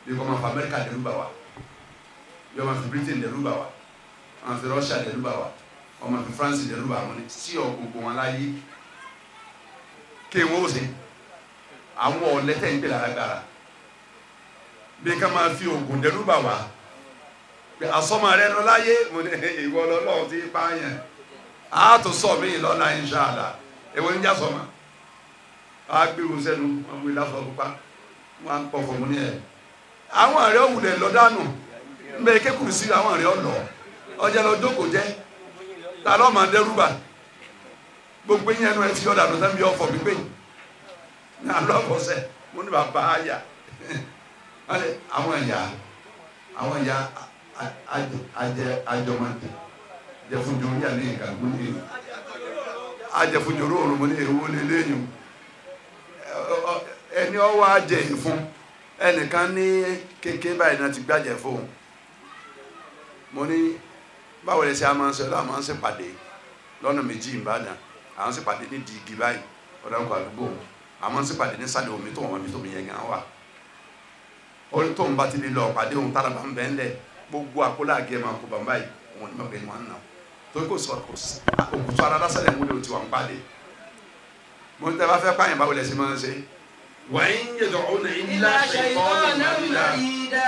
bí kò máa fa Amẹ́ríkà dẹ́rù bà wá bí wọ́n máa fi Britain dẹ́rù bà wá wọ́n máa fi Russia dẹ́rù bà wá wọ́n máa fi France dẹ́rù bà wọ́n ní sí ọ gbogbo wọn láyé kí wọ́n ó ṣe àwọn ọ̀lẹ́tẹ̀ ń pè lágbára bí ká máa fi oògùn dẹ́rù bà wá pé asọ́mọ rẹ lọ láyé mo ní ìwọ lọ́lọ́run ti pààyàn á tó sọ mí lọ́la inṣàlá èwo ń já sọmọ á gbéru sẹ́nu wọn gbé lásán pupa wọn á pọ̀ fọmọ ní ẹ̀ àwọn àrẹ òwúlẹ̀ lọ dànù mbẹ kékeré sí àwọn àrẹ ọlọ ọjà lọ jókòó jẹ ta ló máa dẹ́rù bà gbogbo yẹn nu ẹ ti yọ̀dà lọ́sẹ̀ bí ọ̀fọ̀ gbígbé ní alọ́kọ̀ọ́sẹ̀ mo ní bàbá àyà àwọn ẹ̀yà àwọn ẹ̀yà ajẹ ajọmọdé jẹfunjoro yà ní ìkàgbó ní ajẹfunjoro òrùn mo ní èwo ní lẹ́yìn ẹni ọwọ́ ajẹ ìfún ẹnìkan ní kékeré báyìí náà ti gbàjẹ fóun mo ní báwo lè ṣe a máa ń ṣe ọlọ́run máa ń ṣe pàdé lọ́nà méjì ìbàdàn àwọn ṣe pàdé ní dìgì báyìí ọ̀dọ́kọ̀ àdúgbò àwọn ṣe pàdé ní sàlẹ̀ omi tó wọn mi tó mi yẹn gan wà orí tóun bá ti lè lọ pàdé òun tára bá ń bẹ́ ńlẹ̀ gbogbo àkólá àgẹ́ máa kó bàbá yìí òun ni mo gbé wọn nà torí kò sọ kò sí òkùtù ara lásàlẹ̀ múlẹ̀ òtí wọn pàdé mo ń tẹ́ bá fẹ́ pààyàn báwo lẹ ṣe máa ń ṣe wàá ń yẹ dọ̀ ọ́nà ilá ṣe kọ́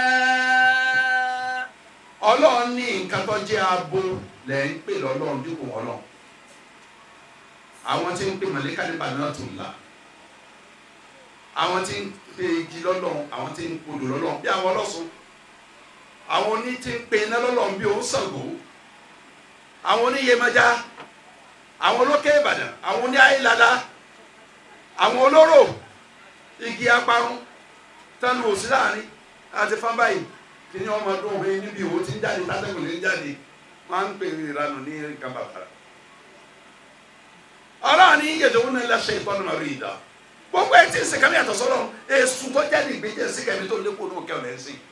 ọlọ́run ní nǹkan tó jẹ́ abo lẹ̀ ń pè lọ́lọ́run dípò ọlọ́run àwọn tí ń pè mọ̀lẹ́kà nípa náà tó ń la àwọn tí ń pè igi lọ́lọ́run àwọn tí ń kodò lọ́lọ́run bí àwọn ọlọ́sùn àwọn oní tí ń pè iná lọ́lọ́run bí òun Ṣàngó àwọn oníyèméjá àwọn olókè Ìbàdàn àwọn oní ayélada àwọn olóró igi aparun tẹnu òsì láàrin àti fábáyì kí ni ọmọ ọdún òwe níbi ìwò tí ń jáde tátẹ́gùn ní jáde wọ́n á ń pè ní ìranù ní kàbàkàrà ọlọ́run ní yẹ̀dọ̀ wọn náà lẹ́sẹ̀ ìtọ́nu màrí ìdá gbogbo ẹ̀ tí ń sèkàmì àtọ̀ sọ́lọ́ èsù tó jáde ìgbéjẹ́ síkàmì tó lékò ní òkè ọ̀nà ẹ̀sìn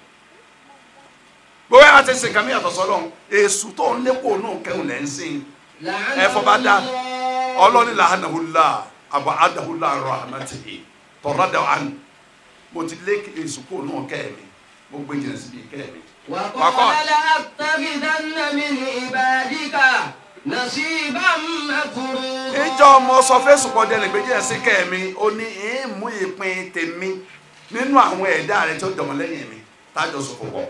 gbogbo ẹ̀ tí ń sèkàmì àtọ̀ sọ́lọ́ èsù tó lékò ní òkè ọ̀nà ẹ̀sìn ẹ̀fọ́ bá dá ọlọ́ni làánàhùlá àbọ̀ àdàhùlá rahmatihi tọ̀rọ̀dà àn mo ti lé èsù kò ní òkè mi mo gbé jìnnà síbi ìkẹ́ mi. وقال لأتخذن من عبادك نصيبا مفروضا ìjọ ọmọ sọ fẹsùn kọjá ẹlẹgbẹjẹ ẹsìn kẹmi ó ní ìmú ìpín tèmi nínú àwọn ẹ̀dá rẹ tó dọmọ lẹ́yìn mi tájọ sọ fún wọn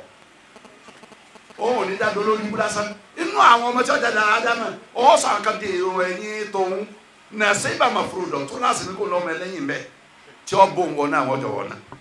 òun ò ní dáadọ lórí ibú lásán inú àwọn ọmọ tí wọn jáde ádámà ọwọ sọ àwọn kan di èrò ẹ̀yìn tóun nàṣẹ ìbámu àfúrúdọ tó láti ní kó lọ ọmọ ẹlẹ́yìn bẹ́ẹ̀ tí wọn bó ń wọ náà wọn jọ wọn náà.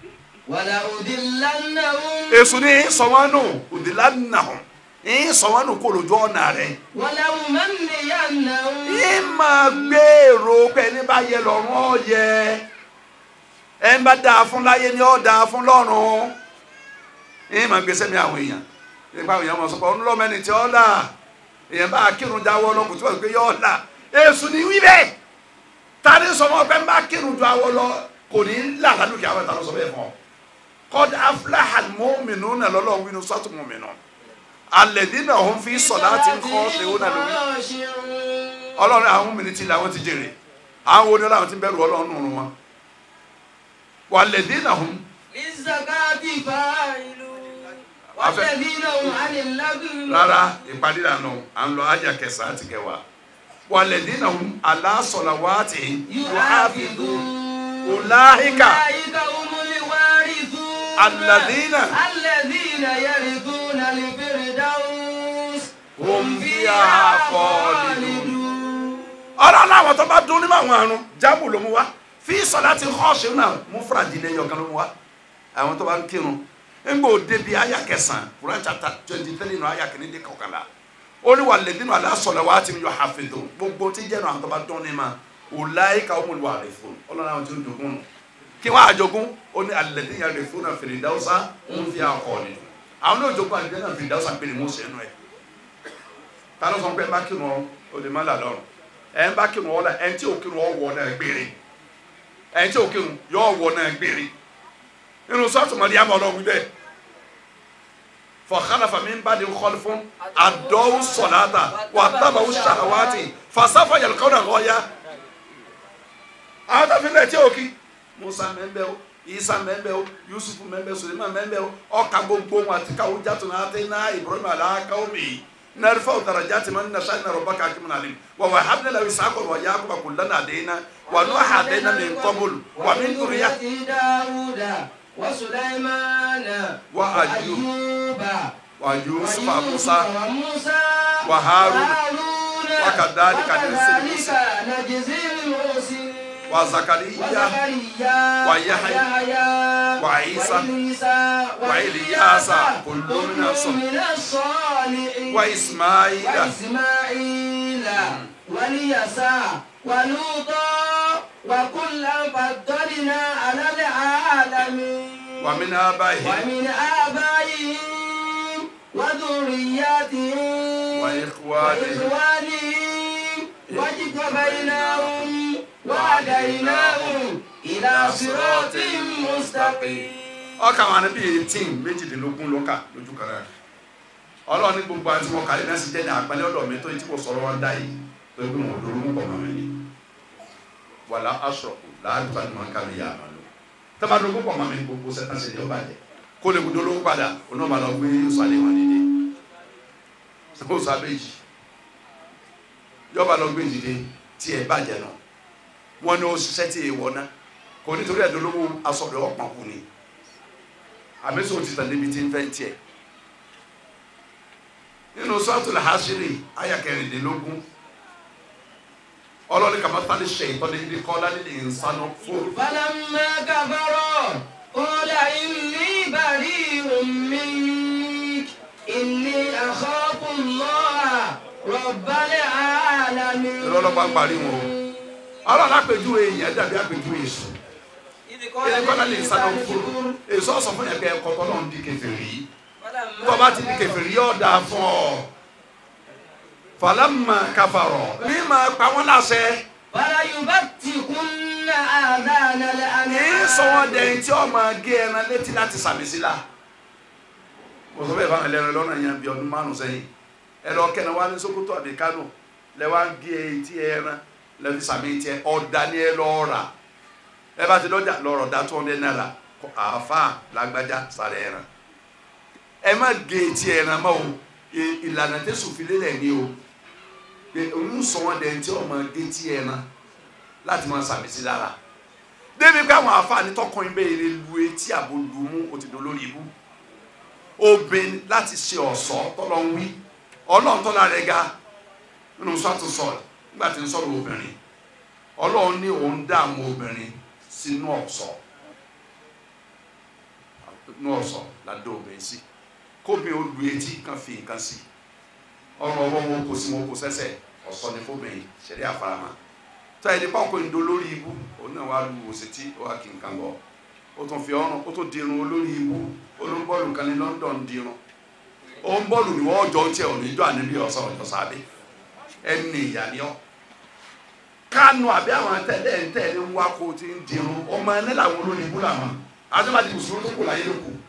ولأضلنهم èso ní sọwọ́nù òdìlá nà hàn ní sọwọ́nù kó lójú ọ̀nà rẹ̀ ولأمنينهم yìí máa gbèrò pé ní bá yẹ lọ́rùn ọ̀yẹ ẹ ń bá dáa fún láyé ni ó dáa fún lọ́rùn yìí máa gbèsè mi àwọn èèyàn nípa àwọn èèyàn máa sọ pé ọ̀nù lọ́mẹ́ni tí ó là èèyàn bá kírun jáwọ́ lọ kò tí wọ́n gbé yọ̀ là èso ní wí bẹ́ẹ̀ ta ni sọ wọn pé ń bá kírun jáwọ́ lọ kò ní là lálùkì àwọn ìtàn sọ bẹ́ẹ̀ fún ọ kọ́d aflaha mọ́mìnú náà lọ́lọ́run wínú sọ́tù mọ́mìnú alẹ́dínà òun fi sọ̀lá ti ń kọ́ ṣe ó náà lórí ọlọ́run àwọn mìíràn ti làwọn ti jèrè àwọn oní ọlọ́run ti bẹ̀rù ọlọ́run nù wọn wà lẹ́dínà òun للزكاة فاعلون والذين هم عن اللغو rárá ìpàdé ìlànà à ń lọ ájà kẹsàn-án àti kẹwàá wà lẹ́dínà òun aláṣọ̀lá wá ti yóò ábìdú ọ̀làhíkà أولئك هم الوارثون الذين الذين يرثون الفردوس هم فيها خالدون ọlọ́run àwọn tó bá dún nínú àwọn àrùn jábù ló mú wá fi sọlá ti kọ́ọ̀ṣì náà mú fúradì lẹ́yìn ọ̀kan ló mú wá àwọn tó bá ń kírun ńgbò débi àyà kẹsàn-án Quran chapter twenty three nù àyà kìíní dé kọkànlá ó ní wà lẹ́dínú aláṣọlẹ̀ wá ti yọ àfẹ́dọ̀ gbogbo tí jẹ́ nù àwọn tó bá dún ní ma ọ̀làyé ká ọmọ ìwà rẹ̀ fún ọlọ́run àwọn tí ó jogún nù kí wọ́n àjogún ó ní alẹ́dín yàrá rẹ̀ fún náà fèrè dáwọ́sá ń fi àkọ́ ni àwọn náà jogún àdìgbẹ́ náà fèrè dáwọ́sá pé ni mo ṣe nù ẹ̀ ta ló sọ pé ẹ bá kírun ọ ò lè má là lọ́rùn ẹ ń bá kírun ọ la ẹ ń tí ò kírun ọ wọ náà gbére ẹ ń tí ò kírun yọ ọ wọ náà gbére nínú sọ́ọ̀tù mọ̀lẹ́ yà mọ̀ ọlọ́run bẹ́ẹ̀ fọ̀kálàfà mi ń bá di kọ́lù fún àdọ́wù sọ̀láta wà tábàwù ṣàwátì fàṣàfà yàlùkọ́ náà lọ́ọ́yà àwọn tó fi lẹ̀ tí ò kí musa mẹ́mbẹ́ o isa mẹ́mbẹ́ o yusufu mẹ́mbẹ́ suleiman mẹ́mbẹ́ o ọkà gbogbo wọn àti káwọ jàtọ̀ náà àti náà ibrahim aláàkáwọ mi narfa darajati man nasha inna rabbaka hakimun alim wa wahabna lahu ishaqa wa yaquba kullan hadaina wa nuha hadaina min qabl wa min dhurriyyati داود وسليمان وأيوب وأيوب wa yusufa ويوسف musa وموسى وهارون وهارون وكذلك نجزي وكذلك نجزي المحسنين wa zakariya وزكريا ويحيى ويحيى وعيسى وإليسى وإلياس كل كل من الصالحين. من الصالحين wa ismaila وإسماعيل واليسع ولوطا وكلا فضلنا على العالمين wa min abahi ومن آبائهم وذرياتهم وإخوانهم وإخوانهم واجتبيناهم وهديناهم إلى صراط مستقيم ọkà wọn àná bíi eighteen méjìdínlógún ló kà lójú kan rẹ ọlọ́run ní gbogbo àti wọn kàlẹ́ náà sì jẹ́ ní àpẹẹrẹ ọ̀dọ̀ mi tó yẹ tí kò sọ̀rọ̀ wọn dá yìí tó yẹ kó wọn lórí mú pọ̀ mọ́ mi ni wàlá aṣọ̀kù láàrín tó àdúmọ̀ kàlẹ́ yà máa lò tẹ́lẹ̀ máa lóko pọ̀ mọ́ mi ní gbogbo sẹ́tà ṣe ní ọba jẹ kó lè gbọdọ̀ lówó padà oní ọba lọ gbé sọ̀lẹ̀ wọn dìde ó sọ abéjì yọba lọ gbé dìde tí ẹ bàjẹ́ náà wọn ní ó ṣiṣẹ́ tí èèwọ̀ náà kò nítorí ẹ̀dọ́lówó asọ̀rọ̀ ọ̀pọ̀ kù ni àmísọ ti tàn níbi tí ń fẹ́ tiẹ̀ nínú sọ́ọ̀tù làhásírì àyà kẹrìndínlógún ọlọ́ni kàmá tálí ṣe ìtọ́ni ní kọ́lá nílé ìsánú fún فلما كفروا قال إني بريء منك إني أخاف الله رب العالمين ìrọlọ́pàá ń parí wọn o ọlọ́ni àpèjúwe èèyàn dàbí àpèjúwe èso إذ ilé kọ́lá lè ìsánú fún èso ọ̀sán fún yẹn pé ẹ̀kọ́ tọ́lọ́ ń di kèfèrí tó bá ti di kèfèrí yóò dáa fún ọ fàlámà káfàrọ̀ ní máa pa wọ́n láṣẹ فليبتكن آذان ní الأنعام sọ wọn dẹ̀yìn tí ọ máa gé ẹran létí láti sàmì sí la mo sọ bẹ́ẹ̀ fáwọn ẹlẹ́rìn lọ́nà yẹn bí ọdún márùn sẹ́yìn ẹ lọ kẹ́ni wá ní Sókótó àbí Kánò lẹ wá ń gé etí ẹran lẹ́fi sàmì tiẹ̀ ọ̀dà ni ẹ lọ́ọ́ rà ẹ bá ti lọ́jà lọ́rọ̀ dá tó ọ̀dẹ́ náírà àáfà lágbájá sàrẹ̀ ẹran ẹ má gé etí ẹran mọ́ o ì- ìlànà tẹ̀sùn fi lélẹ̀ ni o pé òun sọ wọn dẹ̀yìn tí ọ máa gé etí ẹran láti máa sàmì sí lára débi pé àwọn àfààní tọkùnrin bẹ́ẹ̀ lè lu etí àbò lu mú òtítọ́ lórí ibú obìnrin láti ṣe ọ̀ṣọ́ tọ́lọ́ ń wí ọlọ́run tọ́lá rẹ̀ ga nínú sọ́tù sọ̀rọ̀ nígbà tí ń sọ̀rọ̀ obìnrin ọlọ́run ní òun dá àwọn obìnrin sínú ọ̀ṣọ́ nínú ọ̀ṣọ́ ládé obìnrin sí kóbìnrin ó lu etí kan fi nǹkan sí ọrùn ọwọ́ wọn kò sí wọn kò sẹ́sẹ̀ ọ̀ṣọ́ ni fóbìnrin ṣẹ̀rí àfaramá tá ẹni pa ọkùnrin do lórí ibú òun náà wàá lu òsètí ó wà kí nǹkan bọ ó tún fi ọrùn ó tún dirun olórí ibú olóńbọ́ọ̀lù kan ní London dirun ó ń bọ́ọ̀lù ní wọ́n jọ tiẹ̀ òní jọ àníbi ọ̀sán ọ̀jọ̀ sábẹ́ ẹni ìyá ni ọ́ kánú àbí àwọn tẹ́lẹ̀ tẹ́lẹ̀ ń wá kó o ti ń dirun ọmọ ẹni làwọn olórí ibú làwọn adébàdì mùsùlùmí tó kù láyé ló kù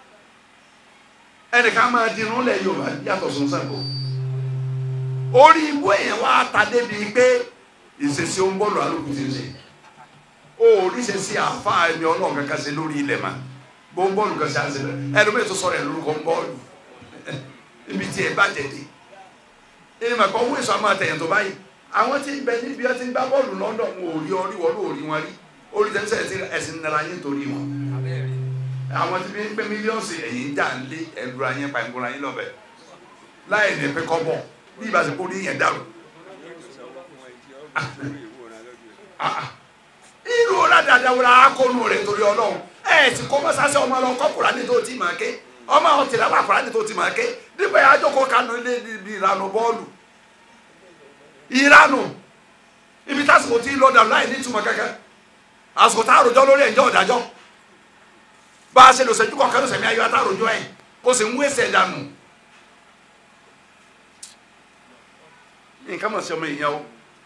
ẹnìkan máa dirun lẹ̀ Yorùbá yàtọ̀ sùn sẹ́kọ̀ọ́ orí ibú èèyàn wá ta débi pé ìṣesí ó ń bọ́ọ̀lù alókùn ti ń ṣe ó oríṣi sí àáfàá ẹni ọlọ́run kankan ṣe lórí ilẹ̀ mà bó ń bọ́ọ̀lù kan ṣe àṣẹ rẹ ẹni bẹ́ẹ̀ tó sọ̀rọ̀ ẹ̀ lórúkọ ń bọ́ọ̀lù ibi tí ẹ bá jẹ̀dẹ̀ ẹni mà kọ́ owó èso àmọ́ àtẹ̀yìn tó báyìí àwọn tí ń bẹ níbi ẹ ti ń gbá bọ́ọ̀lù London wọn ò rí ọrí wọn ò rí wọn rí orí tẹ́sán ẹ̀ ẹ̀sìn nara yín torí wọn àwọn tí ń pé mílíọ̀nù ẹ̀yìn dà ń lé ẹ̀lú ayé pa ìgbóra yín lọ́bẹ̀ láì ní pẹ́ kọ́ bọ̀ bí ìbáṣepọ̀ orí yẹn dàrú irú ọ̀làdàdà wọlé akọnu rẹ̀ torí ọlọ́run ẹ̀ ti kọ́ mọ́sáṣẹ́ ọmọ lọ kọ́ Kùránì tó ti máa ké ọmọ àwọn tìlẹ̀ wà Kùránì tó ti máa ké nígbà yà á jókòó kanu ilé ibi ìlànà bọ́ọ̀lù ìranù ibi tásìkò tí lọ́dà láì ní ìtumọ̀ kankan àsìkò tá a rojọ́ lórí ẹ̀jọ́ ọ̀dájọ́ bá a ṣe lò sẹ́jú kọ̀ọ̀kan ló sẹ̀mí ayọ́ àtàròjọ́ ẹ̀ kó sì ń wéṣẹ̀ dànù nǹkan mọ̀ sí ọmọ èèyàn o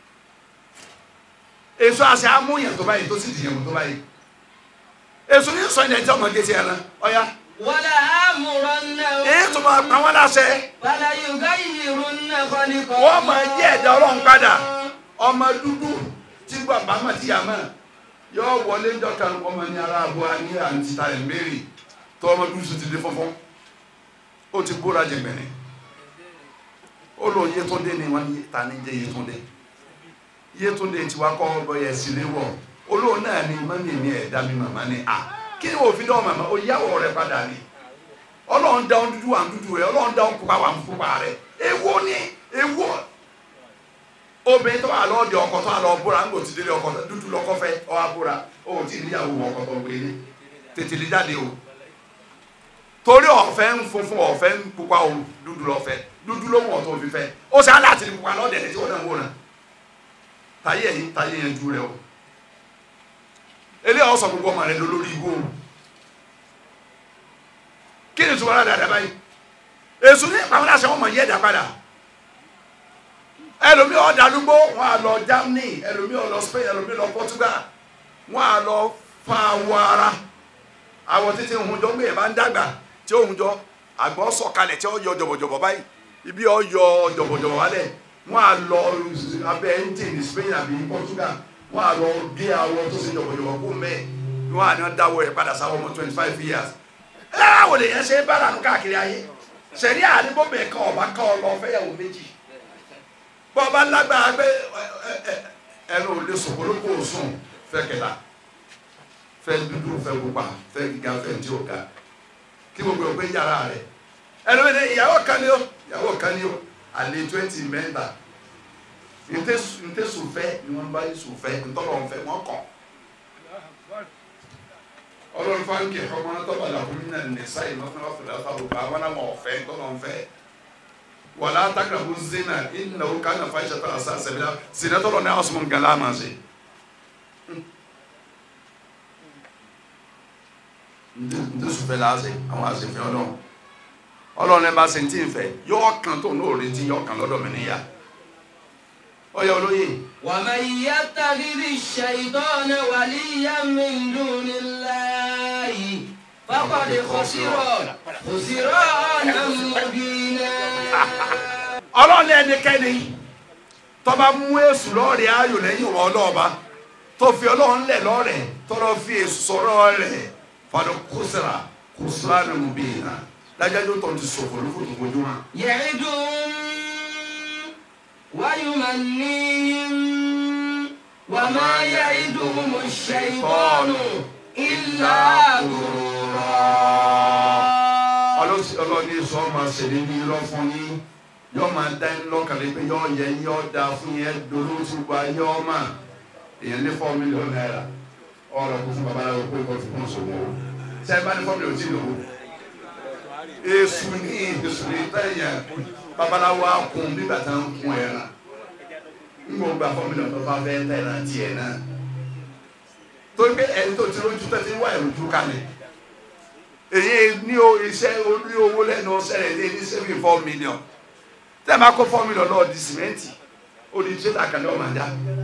èso àṣẹ amúyàn tó báyìí tó sì dìyàn tó báyìí èso ní sọ ilẹ̀ tí ọmọ gẹ̀ẹ́sì ẹran ọ̀ya wala amurannahum èyí tó máa pa wọ́n láṣẹ fala yughayyirunna khaliqa wọ́n máa yí ẹ̀dá ọlọ́run padà ọmọ dúdú tí bàbá mà tí yà mọ̀ yọ wọlé jọ kan ọmọ ní ara àbọ̀ ní àǹtí ta ẹ̀ mẹ́rì tó ọmọ dúdú ti dé fọ́fọ́ ó ti bóra jẹgbẹ̀rẹ̀ ó lọ Yétúndé ni wọ́n ní ta ní jẹ́ Yétúndé Yétúndé tí wàá kọ́ ọ̀bọ yẹn sí léwọ̀ olóhùn náà ni mọ́mí mi ẹ̀ dá mi màmá ni à kí ni òfin dán màmá ó yáwó rẹ padà ni ọlọ́run dá ohun dúdú wà ń dúdú rẹ ọlọ́run dá ohun pupa wà ń pupa rẹ èwo ni èwo obìnrin tó wà lọ́ọ̀dì ọkọ tó wà lọ́ọ́ bóra ńgò tí délé ọkọ dúdú lọ́kọ́ fẹ́ ọ wá bóra ó tí ì níyàwó ọkọ tó ń gbé ní tètè lè jáde o torí ọ̀fẹ́ ń funfun ọ̀fẹ́ ń pupa o dúdú lọ́fẹ́ dúdú ló wọ̀ tó fi fẹ́ ó sì á láti ní pupa lọ́ọ̀dẹ̀ ní tí wọ́n náà ń wò náà táyé yìí táyé yẹn ju rẹ o eléyàwó sọ gbogbo ọmọ rẹ lórí ibò o kí ni tùmọ̀ dáadáa báyìí èso ní ìpamọ́ àṣẹ wọn mọ̀ yẹ́ ẹ̀dá padà ẹlòmí ọ̀dàlúgbò wọn à lọ Germany ẹlòmí ó lọ Spain ẹlòmí lọ Portugal wọn à lọ fa awọ ara awọ títí ohun jọ gbé yẹn bá ń dàgbà tí ohun jọ àgbọ̀ sọ̀kalẹ̀ tí ó yọ jọ̀bọ̀jọ̀bọ̀ báyìí ibi ó yọ jọ̀bọ̀jọ̀bọ̀ wálẹ̀ wọn à lọ abẹ́ engine Spain àbí Portugal wọn à lọ gé awọ tó ṣe jọ̀bọ̀jọ̀bọ̀ kó mẹ́ẹ̀ wọn à ní wọn dáwọ́ ẹ̀ padà sáwọ́ ọmọ twenty five years ẹ wò lè yẹn ṣe bára nù káàkiri ayé sẹ̀rí àdìbòbẹ̀ kan ọba kan ọlọ fẹ́yàwó méjì bọ́ọ̀bá lágbára pé ẹnu ò lè sùn olóko sùn fẹ́ kẹta fẹ́ dúdú fẹ́ pupa fẹ́ gíga fẹ́ tí o ga kí gbogbo ẹ̀ pé yàrá rẹ̀ ẹnu mi ní ìyàwó kan ní o ìyàwó kan ní o àlè twenty mẹ́ta ntẹ́sùn fẹ́ ni wọ́n bá sùn fẹ́ ntọ́lọ́ fẹ́ wọ́n kàn ọlọ́run fáńkì ọmọ náà tọ́ba làwọn mi náà nìsa yìí lọ́sọ̀rọ̀ lọ́sọ̀rọ̀ lọ́sọ̀rọ̀ bá wọn náà wọ́n fẹ́ tọ́lọ́ fẹ́ wàlá takarabu zina ìnáwó kánà fàyíṣà tó àṣà sẹbìlá sinatọ́lọ́ ní àwọn nǹkan láàmà ṣe. ntẹ́sùn fẹ́ láàṣẹ àwọn àṣẹfẹ́ ọlọ́run ọlọ́run ẹ bá ṣe ti ń fẹ́ yọ ọkàn tó ní òretí yọ ọkàn lọ́dọ̀ mi níyà ọyọ olóyè. ومن يتخذ الشيطان وليا من دون الله فقد خسر خسرانا مبينا ọlọ́run ẹnikẹ́ni tó bá mú èṣù lọ́ọ̀rẹ́ ayò lẹ́yìn wọn ọlọ́ọ̀ba tó fi ọlọ́run lẹ̀ lọ́ọ̀rẹ́ tọ́lọ́ fi èṣù sọ̀rọ̀ rẹ̀ fàdó kùsìrà kùsìrà ni mo bí yìí náà lájájọ́ tó ti sọ̀fọ̀ lóko tó kojú wọn. يعدهم ويمنيهم وما يعدهم الشيطان إلا غرورا ọlọ́ni sọ ma ṣèlè ní irọ́ fún yín yọ máa dá yín lọ́kàlẹ́ pé yọ yẹ yọ da fún yẹn dolo tí gba yọ ma èèyàn ní fọ́ọ̀mù mílíọ̀nù náírà ọ̀rọ̀ kó fún babaláwo pé kó fi kún sòwò sẹ́yìn bá ní fọ́ọ̀mù mílíọ̀nù tí ì lówó èsù ní èsù ní tẹ̀yẹ̀ babaláwo akun bí bàtà ń kun ẹ̀ rà ń gbọ́ gba fọ́ọ̀mù mílíọ̀nù tó bá fẹ́ tẹ̀ náà tiẹ̀ náà torí pé ẹni tó ti lójú tẹ́tí wá ìrújú kalẹ̀ èyí ní o iṣẹ́ orí owó lẹ́nu ọ̀sẹ̀rẹ̀ ní ní seven four million tẹ́ ẹ máa kó four million lọ́ọ̀ di sìmẹ́ǹtì ó di tírélà kan ní ọmọ àdá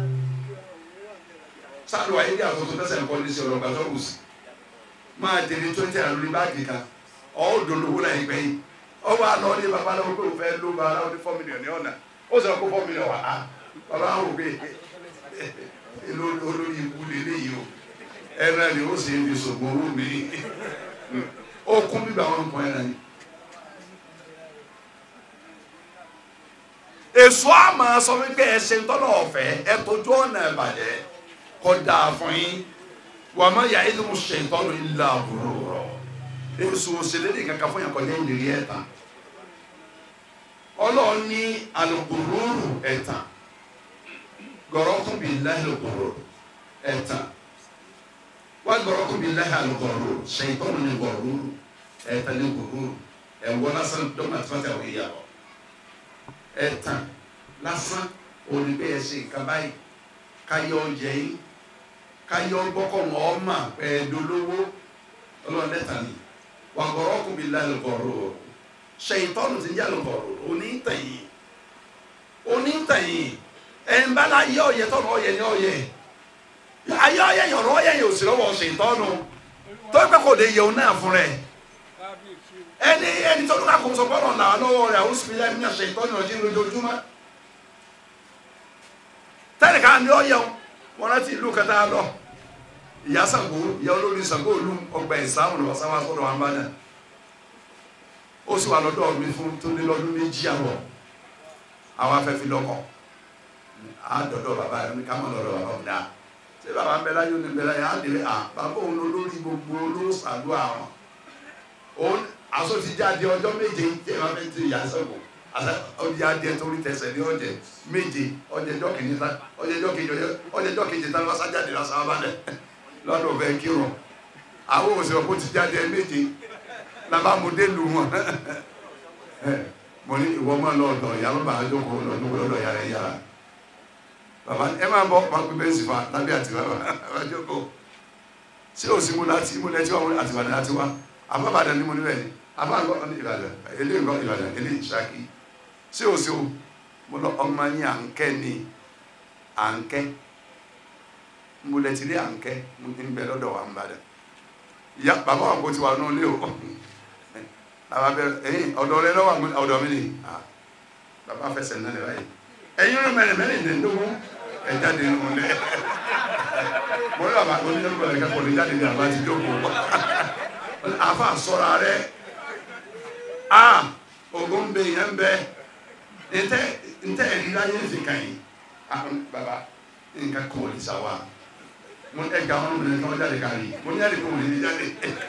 sáàlù ayé bí àtúntò tẹ́sẹ̀ nǹkan ní sí ọlọ́gbà tó kù sí máa dèrè twenty and lórí báàgì kan ọ̀ dolówó láyé gbẹ̀yìn ọba àlọ́ ní babaláwo pé òun fẹ́ ló ba aláwọ̀ ní four million ní ọ̀nà ó sọ kó four million wà á bàbá àwọn òbí olórí ikú lélẹ́yìí o ẹ̀rọ ni ó sì ń fi sògbó owó mi ó kún bíbá wọn nǹkan ẹ̀rọ yìí. èso àmà sọ wípé ẹsẹ̀ ńtọ́nà ọ̀fẹ́ ẹ tójú ọ̀nà ìbàjẹ́ kọ́ dáa fún yín wà má yà ìlú ṣe ìtọ́nù ìlà àbúrò rọ̀ èso òṣèlè ní kankan fún yàn kọjá ìlérí ẹ̀tàn ọlọ́run ní alùpùpù ẹ̀tàn gọ̀rọ́kùn bíi láìlùpùpù ẹ̀tàn wọ́n gọ̀rọ́kùn bíi láìlùpùpù ṣe ìtọ́nù ní gọ̀rọ́rù ẹ̀tàn ní gọ̀rọ́rù ẹ̀wọ́ lásán dọ́gba tí wọ́n ti àwọn ìyàwó ẹ̀tàn lásán onígbé ẹ̀sìn nǹkan báyìí káyọ̀ ọ̀jẹ̀ yín káyọ̀ gbọ́kọ̀ wọn ọ̀ma ẹ̀ẹ́dọ́lówó ọlọ́run lẹ́tàn ni wọ́n gọ̀rọ́kùn bíi láìlùpùpù ṣèyítọ́nù ti ń yà lọ́kọ̀ọ̀rọ̀ onítẹ̀yìn onítẹ̀yìn ẹ̀ńbálá yẹ ọ̀yẹ tọ́nù ọ̀yẹ ní ọ̀yẹ ayé ọ̀yẹ yọ̀rọ̀ ọ̀yẹ yóò sì lọ́wọ́ ṣèyítọ́nù tó pẹ́ kò lè yẹun náà fún rẹ̀ ẹni ẹni tó dúró àkóso gbọ́dọ̀ là lọ́wọ́ rẹ̀ àwọn sùpìlẹ̀ ẹ̀mí ṣèyítọ́nù ọ̀jẹ̀ lójoojúmọ́ tẹ́lẹ̀ ká ní ọ̀yẹ wọn rántí ìlú kẹta lọ ìyá Ṣàngó ìyá olórí Ṣàngó olú ọgbà ìsáàmù lọ sáwá sọ́dọ̀ wọn bá dà ó sì wà lọ́dọ̀ mi fún tó lé lọ́dún méjì àbọ̀ àwọn afẹ́fẹ́ lọ́kọ̀ á dọ̀dọ̀ bàbá rẹ̀ ní ká mọ̀ lọ́dọ̀ bàbá òun dáa ṣé bàbá ń bẹ láyé ó ní bẹ láyé á délé à bàbá òun lórí gbogbo olóṣàlú àwọn òun aṣọ ti jáde ọjọ́ méje tí ẹ máa fẹ́ ti ìyá Ṣàngó ọdí adìẹ torí tẹsẹ̀ ní ọjẹ méje ọjẹjọ́ kejì tán ọjẹjọ́ kejì ọjẹjọ́ kejì tán lọ́sà jáde lọ́sà abalẹ̀ lọ́dọ̀ fẹ́ kírun àwọn òṣèlú kò ti jáde méje làbàmúdé lù wọn mo ní ìwọ máa lọ ọ̀dọ̀ ìyá lọba àjọkọ lọdún lọ́dọ̀ yàrá yàrá bàbá ẹ máa bọ máa gbé bẹ́ẹ̀ sì fa lábẹ́ àti bàbá àjọkọ ṣé òsì mo láti mo lẹ́tí wọn àti Ìbàdàn àti wa àbábàdàn ni mo ní bẹ́ẹ̀ ni àbáǹkọ́ ní Ìbàdàn eléyìí nǹkan Ìbàdàn eléyìí Ṣakí ṣé òsì o mo lọ ọmọ yín à ń kẹ́ ni à ń kẹ́ mo lẹ́tí rí à ń kẹ́ mo ní bẹ́ẹ̀ lọ́dọ̀ wa ń bàdàn ìyá bàbá wa kò ti wà nù lé o bàbá bẹ ẹyin ọ̀dọ̀ rẹ lọ́wọ́ àwọn ọ̀dọ̀ mi ni bàbá fẹsẹ̀ náà lè báyìí ẹyin rẹ mẹ́rin mẹ́rin ní ndógún ẹ jáde nù lẹ mo ní bàbá mo ní lọ́wọ́ rẹ kẹ́kọ̀ọ́ ní jáde ní bàbá ti jókòó àfa sọ̀rọ̀ rẹ a ogun bẹ yẹn bẹ ntẹ ntẹ ẹni láyé fi kàn yín bàbá nǹkan kọ̀ ní sáwà mo ní ẹgbẹ́ àwọn ọmọ mi ní kí wọ́n jáde kárí mo ní ẹ̀rí kò wọ́n ní jáde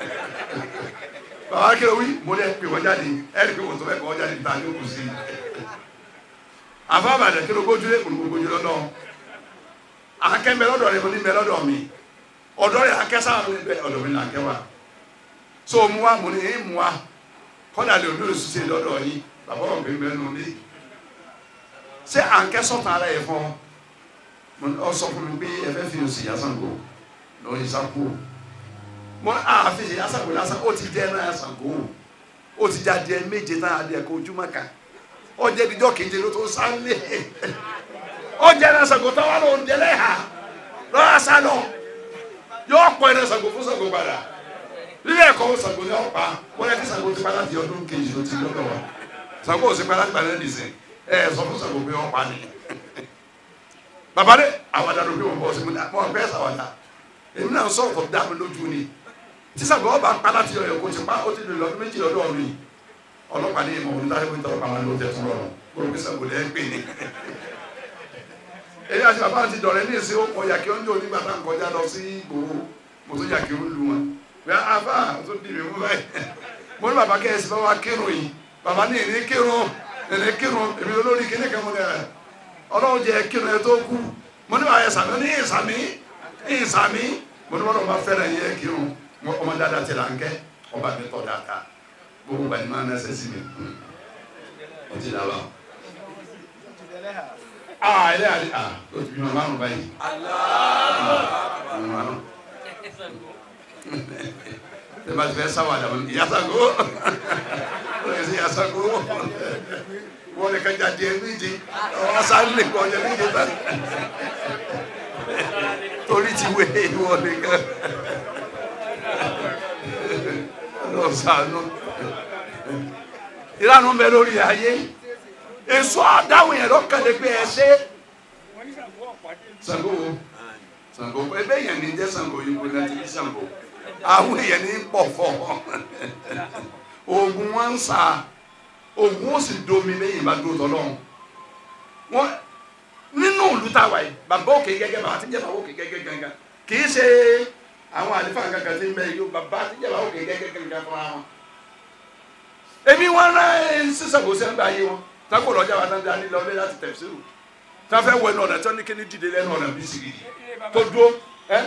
bàbá kí ló wí mo ní ẹ pè wọ́n jáde ẹ̀rí pé wọ́n tó fẹ́ kọ́ wọ́n jáde níta ní òkú sí i àfáàbàdàn kí ló gbójú lé kò ní gbójú lọ́dọ̀ akẹ́ ń bẹ lọ́dọ̀ rẹ mo ní bẹ lọ́dọ̀ mi ọ̀dọ́ rẹ akẹ́ sáà mi bẹ ọ̀dọ̀ mi là akẹ́ wa so mu wa mo ní ẹ̀ mu wa kọ́dà lè olú èso ṣe lọ́dọ̀ yìí bàbá wọn bẹ bẹ nù ní ṣé à ń kẹ́ sọ̀tàn ara yẹ fún ọ sọ fún mi pé ẹ fẹ́ fi oṣù yà Ṣàngó lọ́ọ́ yìí sáko mo àfi ṣe yà Ṣàngó lásán ó ti jẹ́ náà Ṣàngó ó ti jáde ẹ méje náà adìẹ kó ojúmọ́ kan ọjẹ ìdíjọ keje ló tó sálẹ ọjẹ náà Ṣàngó tó wà lóun délé ha lọ́wọ́ sálọ yóò pọ̀ ẹ̀rẹ́ Ṣàngó fún Ṣàngó padà lílé ẹ̀kọ́ Ṣàngó ni ọ̀pá wọ́n yẹ kí Ṣàngó ti padà di ọdún kejì ló ti lọ́dọ̀ wa Ṣàngó ò sí padà gbà lẹ́nu ìsìn ẹ̀ sọ fún Ṣàngó pé ọ̀pá ni bàbá dẹ àwàdà ló fi wọn bọ̀ sí mi náà wọn bẹ́ẹ̀ sàwàdà èmi náà sọ̀rọ̀ tó dá mi lójú ni tí Ṣàngó ọba padà ti ọ̀yọ̀ kó ti pa ó ti lè lọ́dún méjì lọ́dọ̀ mi ọlọ́pàá ní ìmọ̀ òun táyé pínlẹ̀ ọlọ́pàá ló tẹ̀ tún rọrùn kúrò Ṣàngó lẹ́ pè ní. èyí àti bàbá àti dọ̀rẹ́ ní èsì ọkọ̀ yàkí ọjọ́ onígbà tá à ń kọjá lọ sí ìgboro mo tó yàkí ó lu wọn. bẹ́ẹ̀ àbá tó di mi mú báyìí. mo ní bàbá kẹ́hẹ́sì bá wa kírun yìí bàbá ní ìní kírun ìní kírun èmi olórí kíní kan mo ní ẹ̀ ọlọ́run jẹ́ kírun ẹ tó kú mo ní bàbá yẹ sàmì ní ìsàmì ìsàmì mo ní bọ́dọ̀ bá fẹ́ràn yẹ kírun ọmọ dáadáa ti là ń kẹ́ ọba mi tọ́ dáadáa gbogbo gbani máa ń ẹsẹ̀ sí mi o ti dàbà aa ilé àdé a o ti bímọ márùn báyìí bímọ márùn tẹ bá ti fẹ́ sáwọ àdàmọ ìyá Ṣàngó o lè ṣe ìyá Ṣàngó wọn lè kájà díẹ̀ méje ọwọ́ sáré lè kọ ọjà méje tán torí ti wé wọn lè ká lọ sànú ìlànà ń bẹ lórí ayé èso àdáhùn yẹn lọ́kàlẹ̀ pé ẹ ṣe. Ṣàngó wo Ṣàngó ebe yẹn ní jẹ́ Ṣàngó yìí kò láti ní Ṣàngó àwọn èèyàn ní pọ̀ fọ́ oògùn wọn ń sa oògùn ó sì domi lẹ́yìn bá dúró tọ́lọ́run wọn nínú ìlú táwa yìí bàbá òkè gẹ́gẹ́ bàbá tí ń jẹ́ bàbá òkè gẹ́gẹ́ gangan kì í ṣe àwọn àlìfáà kankan tí ń bẹ yìí bàbá tí ń jẹ́ bàbá òkè gẹ́gẹ́ gangan fúnra wọn èmi wọn rán sísè kò sẹ́ ń gbà yé wọn tako lọ́jà wa náà dání lọ́lé láti tẹ̀síwò káfẹ́ wọ ẹnu ọ̀nà tí wọ́n ní kíní dìde lẹ́nu ọ̀nà bí sìgì tó dúró ẹ́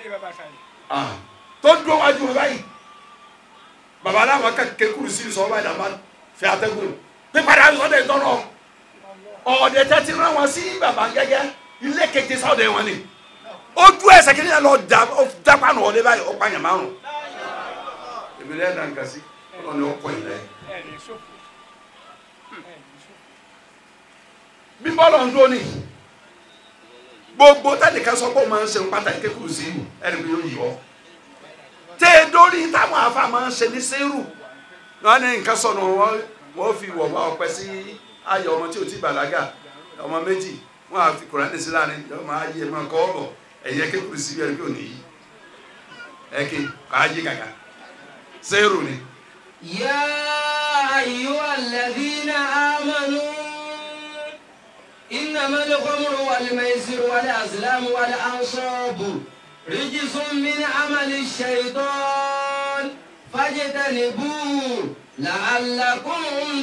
tó dúró wájú wọn báyìí bàbá aláwọ̀ kẹ́kẹ́ kúrú sí sọ báyìí dàbá fẹ́ atẹ́gùn pípadà sọ́dẹ̀ tọ́nà ọ̀dẹ̀ tẹ́tí rán wọn sí bàbá gẹ́gẹ́ ilé kété sọ́dẹ̀ wọn ni ojú ẹsẹ̀ kí ni lọ dápá nù ọ̀dẹ̀ báyìí ọ̀pá yàn márùn èmi lẹ́yìn náà nǹkan sí ọlọ́ni ọkọ̀ ìlẹ̀ bí bọ́ọ̀lù ń dúró ní gbogbo tẹ́nìkan sọ pé ó máa ń ṣe pàtàkì kékeré sí ìlú ẹni pé yóò yọ tẹ́ ẹ dórí táwọn afa máa ń ṣe ní sẹ́rù wọn ní nǹkan sọnù wọn wọn fi wọ̀ wá ọpẹ sí ayọ̀ ọmọ tí ò ti bàlágà ọmọ méjì wọn àfi kùránì sí láàrin ọmọ ayé máa kọ́ ọ̀bọ̀ ẹ̀yẹ kékeré sí ẹni pé ò ní yí ẹ̀kẹ́ káyé kàkà sẹ́rù ni يا أيها الذين آمنوا إنما الخمر والميسر والأزلام والأنصاب رجس من عمل الشيطان فاجتنبوه لعلكم